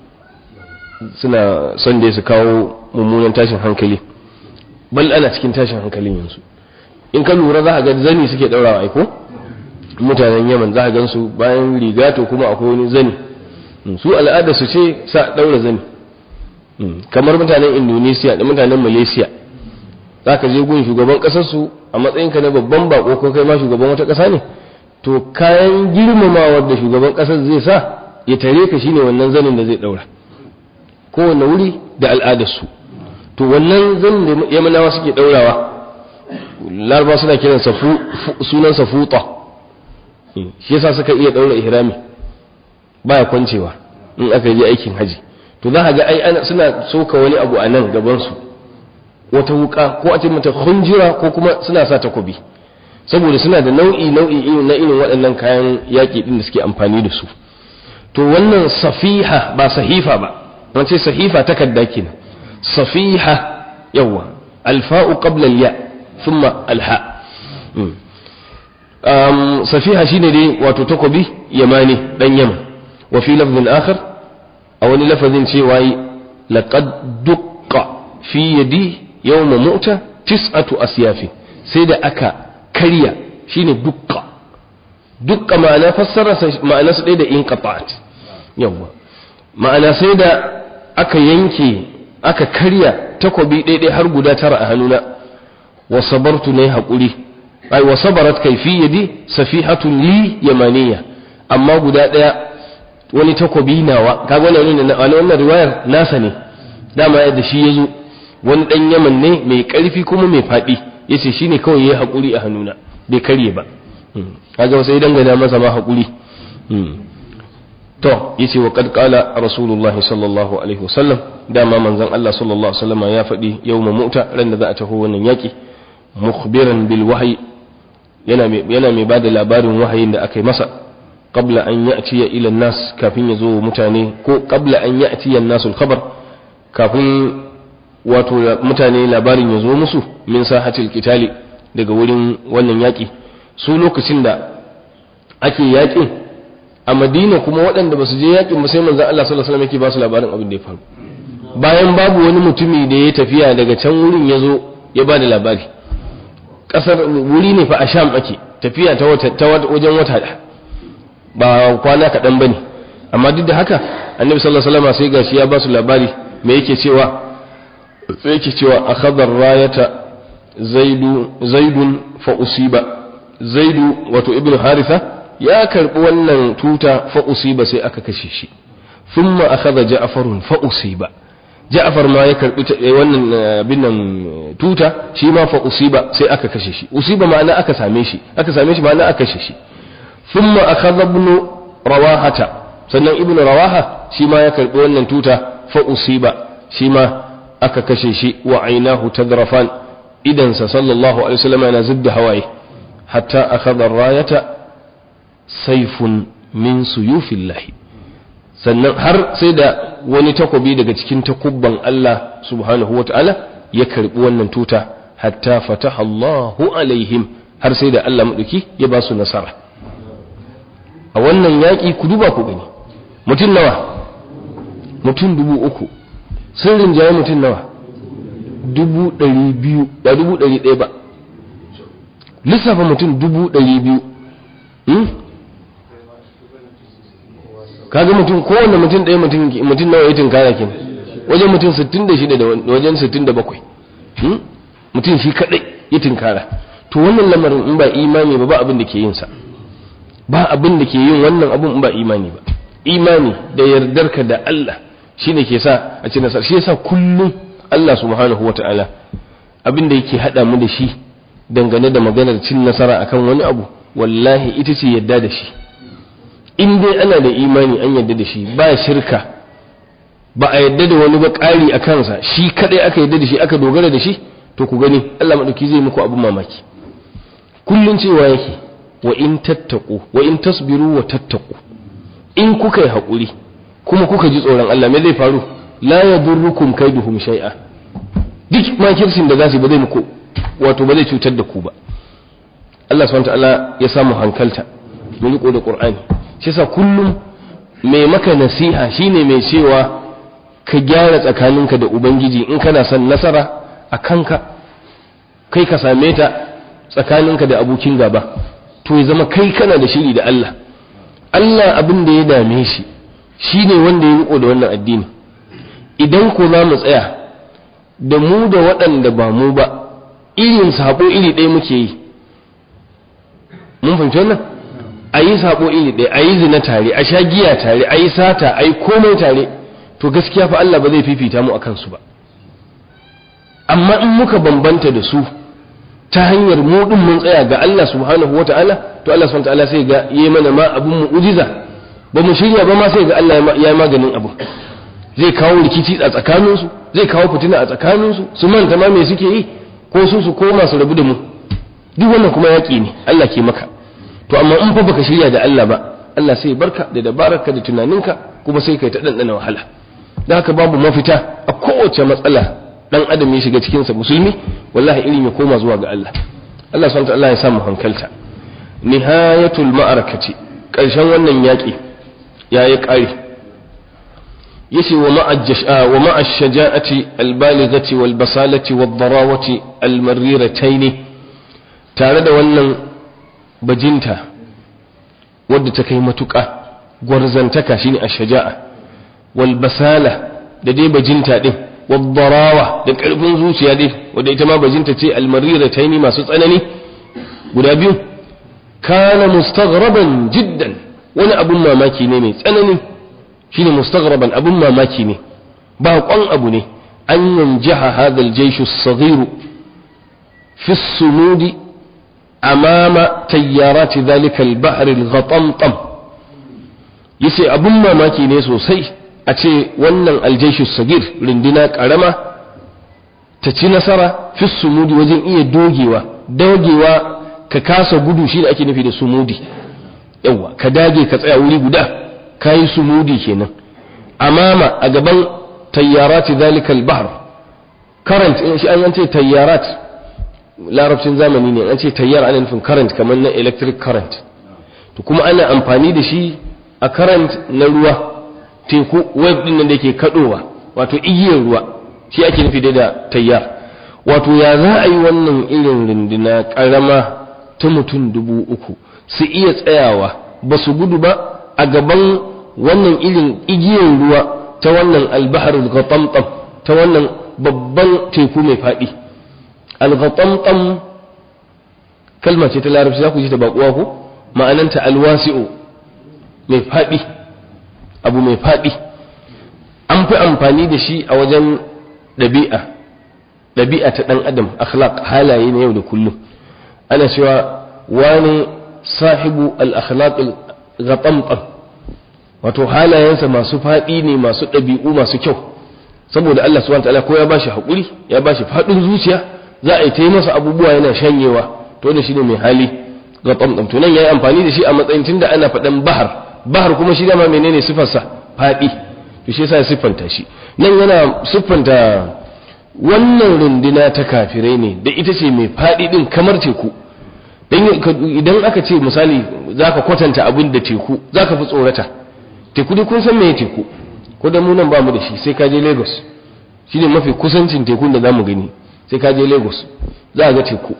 suna son da su kawo mummunan tashin hankali bal ana cikin tashin hankalin yanzu in ka lura za a ga zani suke daurawa aiko mutanen yaman za a gan su bayan riga to kuma akwai wani zani su al'ada su ce sa daura zani kamar mutanen indonesia da mutanen malaysia za ka je gun shugaban kasar su a matsayinka na babban bako ko kai ma shugaban wata kasa ne to kayan girmamawar da shugaban kasar zai sa ya tare ka shine wannan zanin da zai daura kowane wuri da al'adarsu to wannan zanin da yamanawa suke daurawa laraba suna kiran sunan safuta shi yasa suka iya daura ihrami baya kwancewa in aka yi aikin haji to za ga ai ana suna soka wani abu a nan gaban su wata wuka ko a ce mata khunjira ko kuma suna sa takobi saboda suna da nau'i nau'i na irin waɗannan kayan yaƙi din da suke amfani da su to wannan safiha ba sahifa ba an ce sahifa takarda kenan safiha yawa alfa'u qabla al-ya thumma alha um safiha shine dai wato takobi yamani dan yaman wa fi lafdhin akhar a wani lafazin cewa laqad duqqa fi yadi yawma mu'ta tis'atu asyafi sai da aka karya shine dukka duk ma'ana fassara ma'ana su ɗaya da inqata'at yawa ma'ana sai da aka yanke aka karya takobi ɗaiɗai har guda tara a hannuna wa sabartu ne haƙuri ai wa sabarat kaifi yadi safihatun li yamaniya amma guda ɗaya wani takobi nawa kaga wannan wannan wannan riwayar nasa ne dama yadda shi yazo wani dan yaman ne mai ƙarfi kuma mai faɗi yace shine kawai yayi haƙuri a hannuna bai karye ba kaga sai dangana masa ma haƙuri to yace wa qad qala rasulullahi sallallahu alaihi wasallam dama manzon Allah sallallahu alaihi wasallam ya faɗi yawma mu'ta ran da za a taho wannan yaki mukhbiran bil wahyi yana mai yana mai bada labarin wahayin da aka yi masa qabla an ya'tiya ila nas kafin ya zo mutane ko qabla an ya'tiya an-nas al-khabar kafin wato mutane labarin ya zo musu min sahatil qitali daga wurin wannan yaki su lokacin da ake yakin a madina kuma waɗanda ba su je yakin ba sai manzon Allah sallallahu alaihi wasallam yake ba su labarin abin da ya faru bayan babu wani mutumi da ya tafiya daga can wurin ya zo ya ba da labari ƙasar wuri ne fa a sham ake tafiya ta wajen wata ba kwana kaɗan ba ne amma duk da haka annabi sallallahu alaihi wasallam sai gashi ya ba su labari me yake cewa sai yake cewa akhadha rayata zaidu zaidun fa usiba zaidu wato ibnu haritha ya karbi wannan tuta fa usiba sai aka kashe shi thumma akhadha ja'farun fa usiba ja'far ma ya karbi wannan abin nan tuta shi ma fa usiba sai aka kashe shi usiba ma'ana aka same shi aka same shi ma'ana aka kashe shi thumma akhadha ibn rawahata sannan ibn rawaha shi ma ya karbi wannan tuta fa usiba shi ma aka kashe shi wa ainahu tadrafan idan sa sallallahu alaihi wasallam yana zubda hawaye hatta akhadha rayata sayfun min suyufillahi sannan har sai da wani takobi daga cikin takubban Allah subhanahu wa ta'ala ya karbi wannan tuta hatta fataha Allahu alaihim har sai da Allah maɗauki ya ba su nasara a wannan yaƙi ku duba ku gani mutum nawa mutum dubu uku sun rinjaye mutum nawa dubu ɗari biyu ba dubu ɗari ɗaya ba lissafa mutum dubu ɗari biyu kaga mutum kowanne mutum ɗaya mutum nawa ya tinkara kin wajen mutum 66 da wajen 67 mutum shi kadai ya tinkara to wannan lamarin in ba imani ba ba abin da ke yin sa ba abin da ke yin wannan abin in ba imani ba imani da yardarka da Allah shine ke sa a ci nasara shi yasa kullum Allah subhanahu wata'ala abin da yake hada mu da shi dangane da maganar cin nasara akan wani abu wallahi ita ce yadda da shi in dai ana da imani an yadda da shi ba shirka ba a yadda da wani ba ƙari a kansa shi kadai aka yadda da shi aka dogara da shi to ku gani Allah madauki zai muku abin mamaki kullun cewa yake wa in tattaku wa in tasbiru wa tattaku in kuka yi haƙuri kuma kuka ji tsoron Allah me zai faru la yadurrukum kaiduhum shay'a duk makircin da za su ba zai muku wato ba zai cutar da ku ba Allah subhanahu wa ta'ala ya samu hankalta mu riko da Qur'ani shi yasa kullum mai maka nasiha shine mai cewa ka gyara tsakaninka da ubangiji in kana son nasara a kanka kai ka same ta tsakaninka da abokin gaba to ya zama kai kana da shiri da Allah Allah abin da ya dame shi shine wanda ya riko da wannan addini idan ko za mu tsaya da mu da waɗanda ba mu ba irin sabo iri ɗaya muke yi mun fahimci wannan a yi sabo iri ɗaya a yi zina tare a sha giya tare a yi sata a yi komai tare to gaskiya fa Allah ba zai fifita mu a kansu ba amma in muka bambanta da su ta hanyar mu din mun tsaya ga Allah subhanahu wata'ala to Allah subhanahu wata'ala sai ga yayi mana ma abun mu'jiza ba mu shirya ba ma sai ga Allah ya yi maganin abu zai kawo rikici a tsakanin su zai kawo fitina a tsakanin su su manta ma me suke yi ko su su koma su rabu da mu duk wannan kuma yaki ne Allah ke maka to amma in fa baka shirya da Allah ba Allah sai barka da dabararka da tunaninka kuma sai kai ta dandana wahala da haka babu mafita a kowace matsala dan adam ya shiga cikin sa musulmi wallahi irin ya koma zuwa ga Allah Allah subhanahu wa ta'ala ya samu hankalta nihayatul ma'arakati karshen wannan yaki yayi kare yace wa ma'ajjash wa ma'ash shaja'ati albalighati wal basalati wad darawati al marrirataini tare da wannan bajinta wadda ta kai matuƙa gwarzantaka shine ash-shaja'a wal basala da dai bajinta din wad darawa da ƙarfin zuciya dai wadda ita ma bajinta ce al-marirataini masu tsanani guda biyu kana mustaghraban jiddan wani abun mamaki ne mai tsanani shine mustaghraban abun mamaki ne baƙon abu ne an yanjaha hadha al-jaysh as-saghir fi as-sumud amama tayyarat dhalika al-bahr al-ghatamtam yace abun mamaki ne sosai a ce wannan al-jaysh as-saghir rindina karama ta ci nasara fi sumudi wajen iya dogewa dogewa ka kasa gudu shi da ake nufi da sumudi yawa ka dage ka tsaya wuri guda ka yi sumudi kenan amama a gaban tayyarati zalikal bahr current in shi an ce tayyarat larabcin zamani ne an ce tayyar ana nufin current kamar na electric current to kuma ana amfani da shi a current na ruwa teku wave din nan da yake kadowa wato igiyar ruwa shi ake nufi da tayyar wato ya za a yi wannan irin rindina karama ta mutum dubu uku su iya tsayawa ba su gudu ba a gaban wannan irin igiyar ruwa ta wannan albahar al-ghatamtam ta wannan babban teku mai faɗi al-ghatamtam kalma ce ta larabci za ku ji ta baƙuwa ko ma'ananta alwasi'u mai faɗi abu mai faɗi an fi amfani da shi a wajen ɗabi'a ɗabi'a ta ɗan adam akhlaq halaye na yau da kullum ana cewa wani sahibu al-akhlaq al-ghatamtam wato halayensa masu faɗi ne masu ɗabi'u masu kyau saboda Allah subhanahu wataala ko ya bashi haƙuri ya bashi faɗin zuciya za a yi ta masa abubuwa yana shanyewa to da shi ne mai hali ghatamtam to nan yayi amfani da shi a matsayin tunda ana faɗan bahar bahar kuma shi dama menene sifarsa faɗi to shi yasa ya siffanta shi nan yana siffanta wannan runduna ta kafirai ne da ita ce mai faɗi ɗin kamar teku idan aka ce misali za ka kwatanta abin da teku za ka fi tsorata teku dai kun san me teku ko da munan ba mu da shi sai ka je lagos shi ne mafi kusancin tekun da za mu gani sai ka je lagos za a ga teku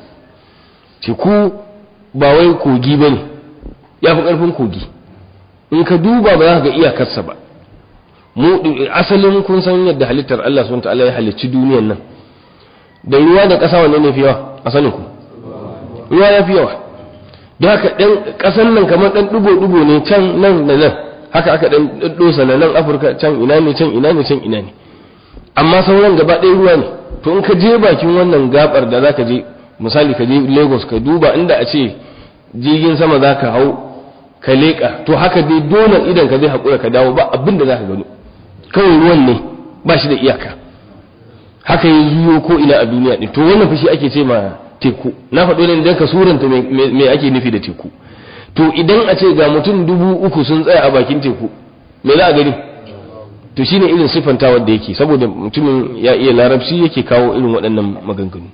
teku ba wai kogi ba ne ya fi ƙarfin kogi in ka duba ba za ka ga iyakarsa ba mu asalin kun san yadda halittar Allah subhanahu ta'ala ya halicci duniyan nan da ruwa da ƙasa wanne ne fi yawa a sanin ku ruwa ya fi yawa don haka ɗan ƙasan nan kamar ɗan ɗigo-ɗigo ne can nan da nan haka aka ɗan ɗosa na nan afirka can ina ne can ina ne can ina ne amma sauran gaba ɗaya ruwa ne to in ka je bakin wannan gabar da zaka je misali ka je lagos ka duba inda a ce jirgin sama za ka hau ka leƙa to haka dai dole idan ka zai haƙura ka dawo ba abin da za ka gano kawai ruwan ne ba shi da iyaka haka ya zuyo ko ina a duniya ɗin to wannan fashi ake ce ma teku na faɗo ne don ka suranta me ake nufi da teku to idan a ce ga mutum dubu uku sun tsaya a bakin teku me za a gani to shine irin siffanta wanda yake saboda mutumin ya iya larabci yake kawo irin waɗannan maganganu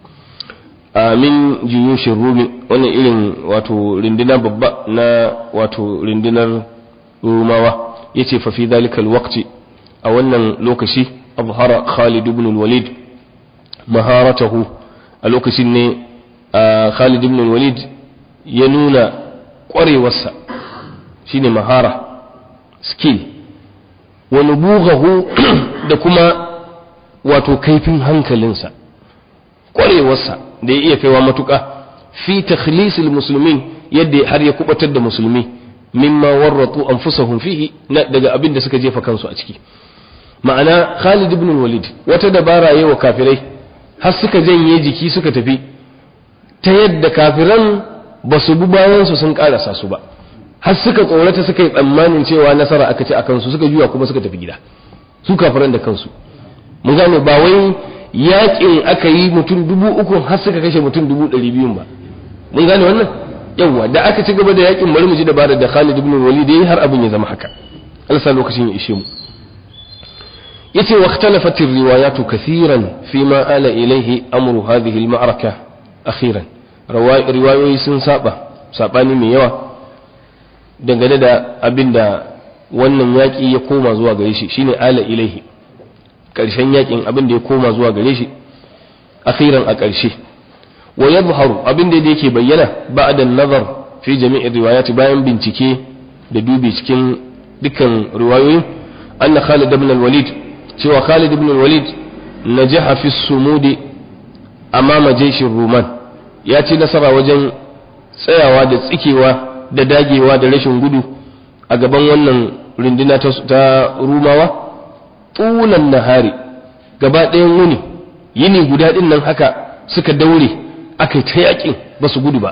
amin juyushin rumi wannan irin wato rindina babba na wato rindinar rumawa yace fa fi dalikal waqti a wannan lokaci azhara Khalid ibn al-Walid maharatahu a lokacin ne Khalid ibn al-Walid ya nuna ƙwarewarsa shine mahara skill wa nubughahu da kuma wato kaifin hankalinsa ƙwarewarsa da ya iya kaiwa matuƙa fi takhlisil muslimin yadda har ya kubatar da musulmi mimma warratu anfusahum fihi na daga abin da suka jefa kansu a ciki ma'ana Khalid ibn Walid wata dabara yayi wa kafirai har suka janye jiki suka tafi ta yadda kafiran ba su bi bayan su sun karasa su ba har suka tsorata suka yi tsammanin cewa nasara aka ci akan su suka juya kuma suka tafi gida su kafiran da kansu mun gane ba wai yakin aka yi mutum dubu uku har suka kashe mutum dubu ɗari biyun ba mun gane wannan yawwa da aka ci gaba da yakin bari mu ji dabarar da Khalid ibn Walid yayi har abin ya zama haka Allah sa lokacin ya ishe mu yace wa ikhtalafat ar-riwayat kathiran fi ma ala ilayhi amru hadhihi al-ma'raka akhiran riwayoyi sun saba sabani mai yawa dangane da abinda wannan yaki ya koma zuwa gare shi shine ala ilayhi karshen yakin abin da ya koma zuwa gare shi akhiran a karshe wa yadhharu abin da yake bayyana ba'da an-nazar fi jami'ir riwayat bayan bincike da dubi cikin dukkan riwayoyi anna Khalid ibn al-Walid cewa Khalid ibn al-Walid najaha fi sumudi amama jaishin Ruman ya ci nasara wajen tsayawa da tsikewa da dagewa da rashin gudu a gaban wannan runduna ta Rumawa tulan nahari gaba ɗayan wuni yini guda ɗin nan haka suka daure aka yi ta yakin ba su gudu ba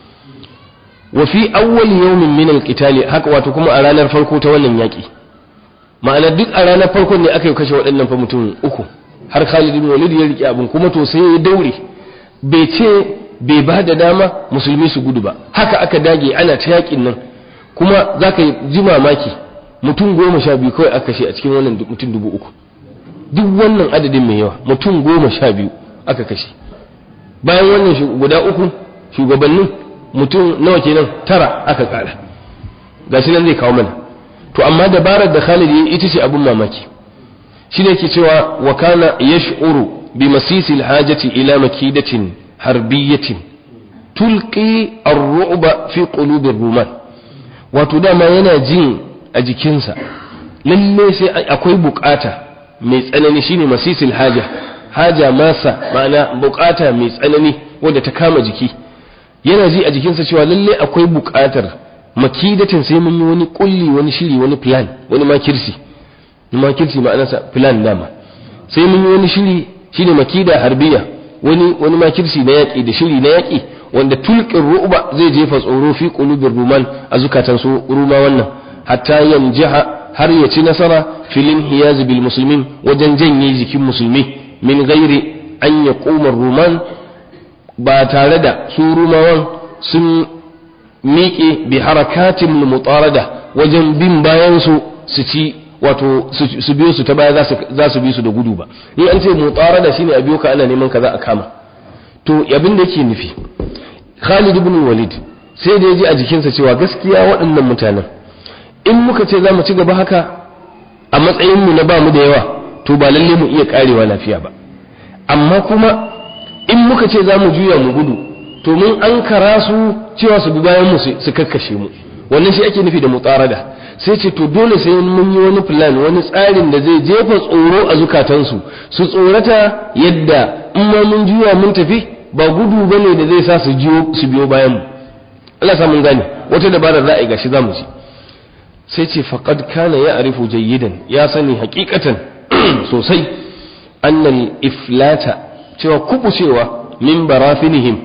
wa fi awwal yawmin min al-qitali haka wato kuma a ranar farko ta wannan yaki ma'ana duk a ranar farkon ne aka yi kashe waɗannan fa mutum uku har Khalid ibn Walid ya rike abin kuma to sai ya daure bai ce bai ba da dama musulmi su gudu ba haka aka dage ana ta yakin nan kuma zaka ji mamaki mutum goma sha biyu kawai aka kashe a cikin wannan mutum dubu uku duk wannan adadin mai yawa mutum goma sha biyu aka kashe bayan wannan guda uku shugabannin mutum nawa kenan tara aka kara gashi nan zai kawo mana to amma dabarar da Khalid ya ita ce abun mamaki shine yake cewa wa kana yash'uru bi masisil hajati ila makidatin harbiyatin tulqi ar-ru'ba fi qulubi ruman wato dama yana jin a jikinsa lalle sai akwai bukata mai tsanani shine masisil haja haja masa ma'ana bukata mai tsanani wadda ta kama jiki yana ji a jikinsa cewa lalle akwai bukatar makidatin sai mun yi wani kulli wani shiri wani plan wani makirsi makirsi ma'anarsa plan dama sai mun yi wani shiri shine makida harbiya wani wani makirsi na yaki da shiri na yaki wanda tulqin ru'ba zai jefa tsoro fi qulubir ruman a zukatan su ruma wannan hatta yanjaha har ya ci nasara filin hiyaz bil muslimin wajen janye jikin musulmi min gairi an yaquma ruman ba tare da su rumawan sun miƙe bi harakatin mutarada wajen bin bayan su su ci wato su biyo su ta baya za su bi su da gudu ba in an ce mutarada shine a biyo ka ana neman ka za a kama to abin da yake nufi Khalid ibn Walid sai da ya ji a jikinsa cewa gaskiya waɗannan mutanen in muka ce za mu ci gaba haka a matsayin mu na ba mu da yawa to ba lalle mu iya karewa lafiya ba amma kuma in muka ce za mu juya mu gudu to mun an kara su cewa su bi bayan mu su kakkashe mu wannan shi ake nufi da mutarada sai ce to dole sai mun yi wani plan wani tsarin da zai jefa tsoro a zukatansu su tsorata yadda in ma mun juya mun tafi ba gudu bane da zai sa su jiyo su biyo bayan mu Allah sa mun gane wata dabarar ra'ayi gashi zamu ci sai ce faqad kana ya'rifu jayyidan ya sani hakikatan sosai annal iflata cewa kubucewa min barafinihim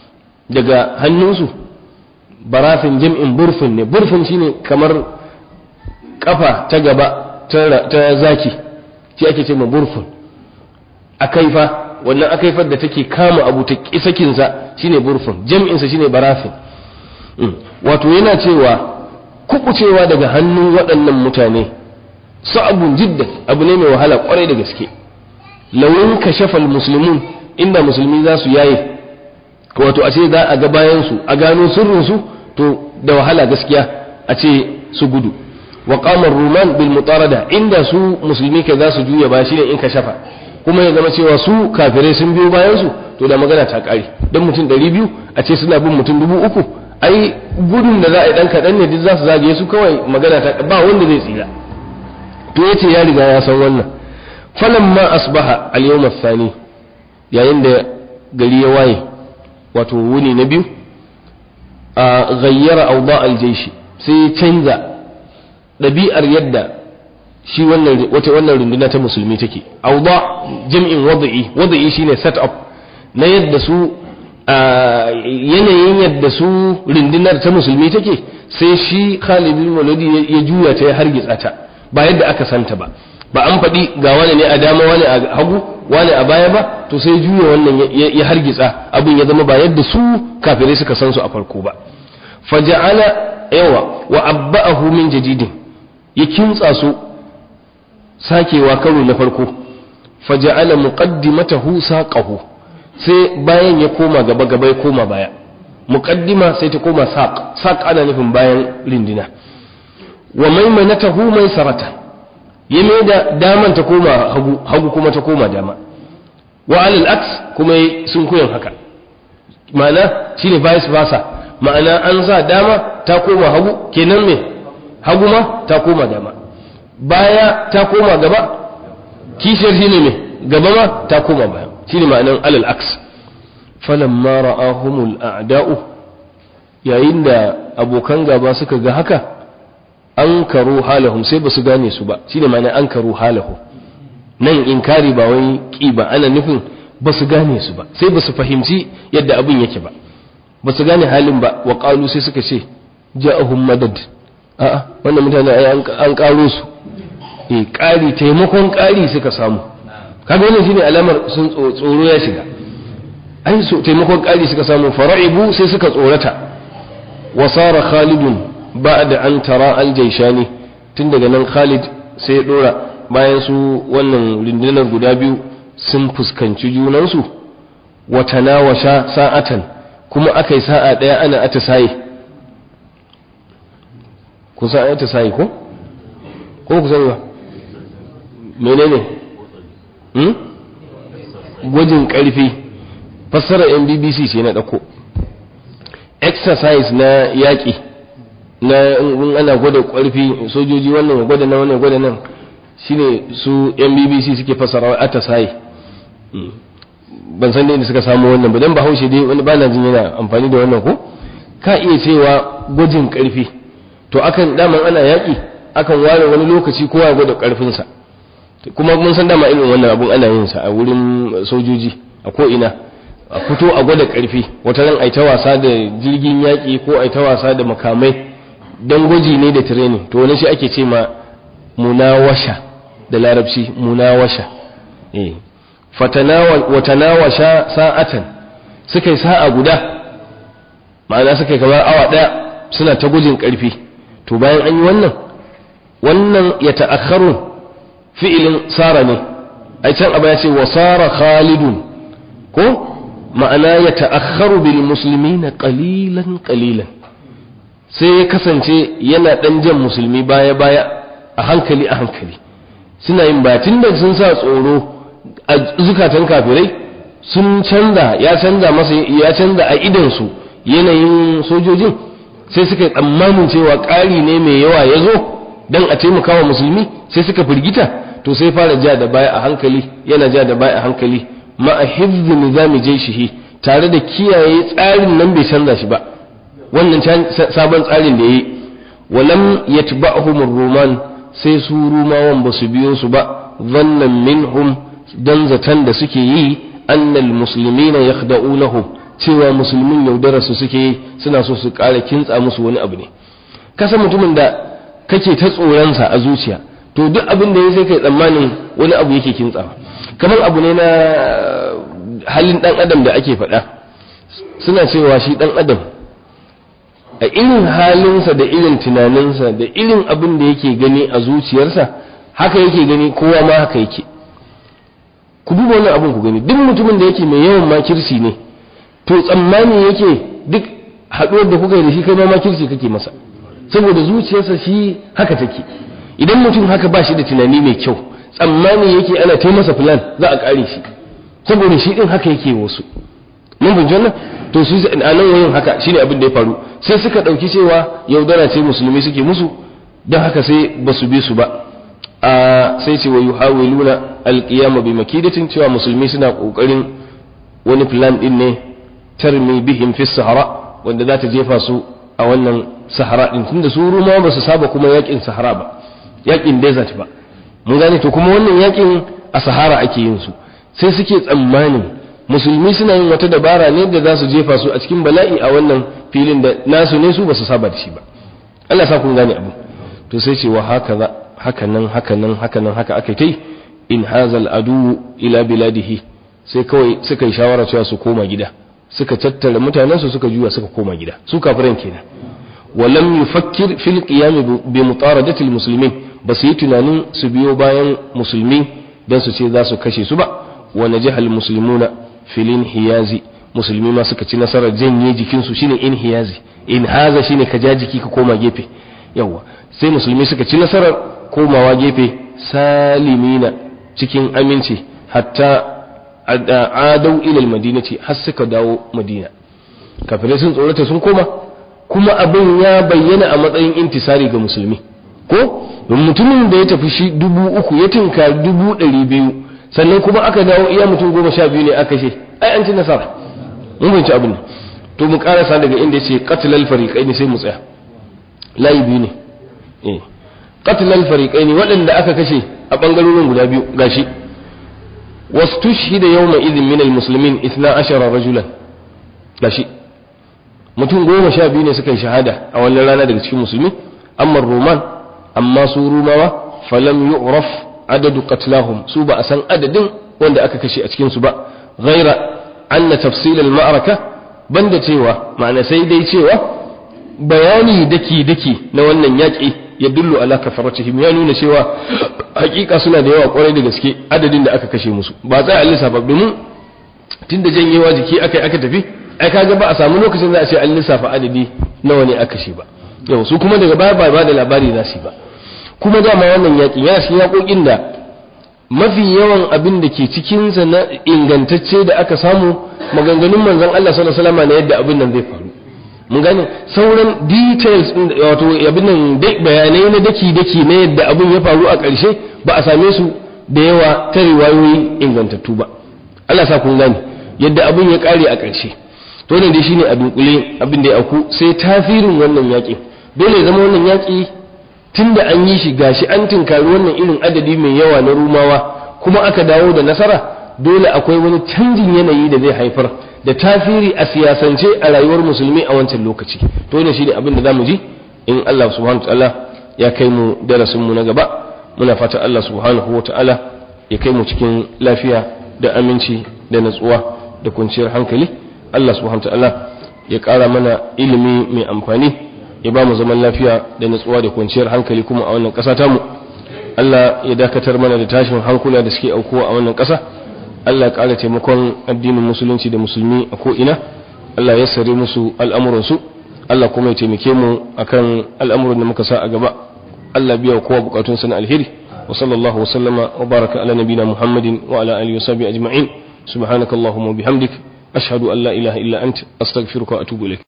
daga hannunsu barafin jam'in burfin ne burfin shine kamar kafa ta gaba ta zaki shi ake ce ma burfin akaifa wannan akaifar da take kama abu ta kisakinsa shine burfin jam'insa shine barafin wato yana cewa kubucewa daga hannun waɗannan mutane sa'abun jiddan abu ne mai wahala kwarai da gaske launin kashafal musulmun inda musulmi za su yaye wato a ce za a ga bayansu a gano sirrinsu to da wahala gaskiya a ce su gudu wa qamar ruman bil mutarada inda su musulmi kai za su juya ba shine in kashafa kuma ya zama cewa su kafirai sun biyo bayansu to da magana ta kare dan mutum 200 a ce suna bin mutum 3000 ai gudun da za a yi dan kadan ne duk za su zagaye su kawai magana ta ba wanda zai tsira to yace ya riga ya san wannan falamma asbaha al-yawm ath-thani yayin da gari ya waye wato wuni na biyu a gayyara auda aljaishi sai ya canza ɗabi'ar yadda shi wannan wata wannan runduna ta musulmi take auda jam'in wada'i wada'i shine set up na yadda su yanayin yadda su rundunar ta musulmi take sai shi Khalid bin Walid ya juya ta ya hargitsa ta ba yadda aka santa ba ba an faɗi ga wani ne a dama wani a hagu wani a baya ba to sai juya wannan ya hargitsa abin ya zama ba yadda su kafirai suka san su a farko ba faja'ala yawa wa abba'ahu min jadidin ya kintsa su sakewa karo na farko faja'ala muqaddimatahu saqahu sai bayan ya koma gaba gaba ya koma baya muqaddima sai ta koma saq saq ana nufin bayan rindina wa maimanatahu maisarata ya mai da daman ta koma hagu hagu kuma ta koma dama wa alal aks kuma sun koyan haka ma'ana shine vice versa ma'ana an sa dama ta koma hagu kenan me hagu ma ta koma dama baya ta koma gaba kishiyar shine ne gaba ma ta koma baya shine ma'anan alal aks falamma ra'ahumul a'da'u yayin da abokan gaba suka ga haka an karu halahum sai basu gane su ba shine ma'ana an karu halahu nan inkari ba wai ki ba ana nufin basu gane su ba sai basu fahimci yadda abin yake ba basu gane halin ba wa qalu sai suka ce ja'ahum madad a'a wannan mutane ai an karo su eh kari taimakon kari suka samu kaga wannan shine alamar sun tsoro ya shiga ai so taimakon kari suka samu fara'ibu sai suka tsorata wa sara khalidun ba'da an tara al-jaishani tun daga nan Khalid sai ya dora bayan su wannan rundunar guda biyu sun fuskanci junansu wa tanawasha sa'atan kuma akai sa'a daya ana atisaye ku sa ayata sai ko ko ku sani ba menene hmm gwajin karfi fassara yan bbc ce na dako exercise na yaƙi na in ana gwada ƙarfi sojoji wannan ya gwada na wannan ya gwada nan shine su yan bbc suke fassara atisaye ban san da inda suka samu wannan ba dan bahaushe dai wani bana jin yana amfani da wannan ko ka iya cewa gwajin ƙarfi to akan daman ana yaƙi akan ware wani lokaci kowa ya gwada ƙarfinsa kuma mun san dama irin wannan abun ana yin sa a wurin sojoji a ko ina a fito a gwada ƙarfi wata ran ai ta wasa da jirgin yaƙi ko ai ta wasa da makamai dan gwaji ne da training to wani shi ake ce ma munawasha da larabci munawasha eh watanawasha sa'atan suka yi sa'a guda ma'ana suka yi kamar awa ɗaya suna ta gujin ƙarfi to bayan an yi wannan wannan ya ta'akharu fi'ilin sara ne ai can abu ya ce wa sara khalidun ko ma'ana ya ta'akharu bil muslimina qalilan qalilan sai ya kasance yana dan jan musulmi baya baya a hankali a hankali suna yin batin da sun sa tsoro a zukatan kafirai sun canza ya canza masa ya canza a idan su yanayin sojojin sai suka yi tsammanin cewa ƙari ne mai yawa ya zo don a taimaka wa musulmi sai suka firgita to sai fara ja da baya a hankali yana ja da baya a hankali ma'a hifzi nizami jaishihi tare da kiyaye tsarin nan bai canza shi ba wannan sabon tsarin da yayi walam yatba'hum ruman sai su rumawan ba su biyo su ba zannan minhum dan zaton da suke yi annal muslimina yakhda'unahum cewa musulmin yaudararsu suke yi suna so su ƙara kintsa musu wani abu ne kasa mutumin da kake ta tsoronsa a zuciya to duk abin da ya sai kai tsammanin wani abu yake kintsawa kamar abu ne na halin ɗan adam da ake faɗa suna cewa shi ɗan adam a irin halinsa da irin tunaninsa da irin abin da yake gani a zuciyarsa haka yake gani kowa ma haka yake ku duba wannan abin ku gani duk mutumin da yake mai yawan makirsi ne to tsammani yake duk haɗuwar da kuka yi da shi kai ma makirci kake masa saboda zuciyarsa shi haka take idan mutum haka ba shi da tunani mai kyau tsammani yake ana ta masa plan za a ƙare shi saboda shi din haka yake wasu mun bin janna to su a nan wayin haka shine abin da ya faru sai suka ɗauki cewa yaudara ce musulmi suke musu don haka sai ba su bi su ba a sai ce wa yuhawiluna alqiyama bi makidatin cewa musulmi suna kokarin wani plan din ne tarmi bihim fi sahara wanda za ta jefa su a wannan sahara din tunda su rumawa ba su saba kuma yakin sahara ba yakin desert ba mun gane to kuma wannan yakin a sahara ake yin su sai suke tsammanin musulmi suna yin wata dabara ne da za su jefa su a cikin bala'i a wannan filin da nasu ne su ba su saba da shi ba Allah sa kun gane abu to sai ce wa haka za haka nan haka nan haka nan haka aka yi in hazal adu ila biladihi sai kawai suka yi shawara cewa su koma gida suka tattara mutanensu suka juya suka koma gida su kafiran kenan walam yufakkir fil qiyam bi mutaradati almuslimin ba su yi tunanin su biyo bayan musulmi dan su ce za su kashe su ba wa najaha almuslimuna fil inhiyazi musulmi ma suka ci nasarar janye jikin su shine inhiyazi in haza shine ka ja jiki ka koma gefe yawa sai musulmi suka ci nasarar komawa gefe salimina cikin aminci hatta adau ilal madinati har suka dawo madina kafirai sun tsorata sun koma kuma abin ya bayyana a matsayin intisari ga musulmi ko mutumin da ya tafi shi dubu uku ya tinka dubu ɗari biyu sannan kuma aka dawo iya mutum goma sha biyu ne aka ce ai an ci nasara mun binci abin to mu karasa daga inda ya ce qatlal fariqain sai mu tsaya layi biyu ne eh qatlal fariqain waɗanda aka kashe a bangarorin guda biyu gashi wastushhida yawma idhin min almuslimin 12 rajulan gashi mutum goma sha biyu ne suka yi shahada a wannan rana daga cikin musulmi amma roman amma su rumawa falam yu'raf adadu qatlahum su ba a san adadin wanda aka kashe a cikin su ba ghaira anna tafsil al-ma'raka banda cewa ma'ana sai dai cewa bayani daki daki na wannan yaki ya dullu ala kafaratihim ya nuna cewa hakika suna da yawa kwarai da gaske adadin da aka kashe musu ba za a lissafa domin tunda janyewa jiki aka aka tafi ai kaga ba a samu lokacin za a ce an lissafa adadi nawa ne aka kashe ba yau su kuma daga baya ba da labari za su ba kuma dama wannan yaƙi yana cikin yaƙoƙin da mafi yawan abin da ke cikinsa na ingantacce da aka samu maganganun manzon Allah sallallahu alaihi wasallam na yadda abin nan zai faru mun gane sauran details wato abin nan bayanai na daki daki na yadda abin ya faru a ƙarshe ba a same su da yawa ta riwayoyi ingantattu ba Allah sa kun gane yadda abin ya ƙare a ƙarshe to ne dai shine a dunkule abin da ya auku sai tasirin wannan yaƙi dole ya zama wannan yaƙi tunda an yi shi gashi an tinkari wannan irin adadi mai yawa na rumawa kuma aka dawo da nasara dole akwai wani canjin yanayi da zai haifar da tasiri a siyasance a rayuwar musulmi a wancan lokaci to ne shine abin da zamu ji in Allah subhanahu wataala ya kai mu darasin mu na gaba muna fata Allah subhanahu wataala ya kai mu cikin lafiya da aminci da natsuwa da kwanciyar hankali Allah subhanahu wataala ya ƙara mana ilimi mai amfani ya ba mu zaman lafiya da natsuwa da kwanciyar hankali kuma a wannan ƙasa tamu Allah ya dakatar mana da tashin hankula da suke aukuwa a wannan ƙasa Allah ya ƙara taimakon addinin musulunci da musulmi a ko'ina Allah ya sare musu al'amuransu Allah kuma ya taimake mu akan al'amuran da muka sa a gaba Allah biya kowa bukatun na alheri wa sallallahu wa sallama wa baraka ala nabina Muhammadin wa ala alihi wa sahbihi ajma'in subhanakallahumma wa bihamdik ashhadu an la ilaha illa anta astaghfiruka wa atubu ilaik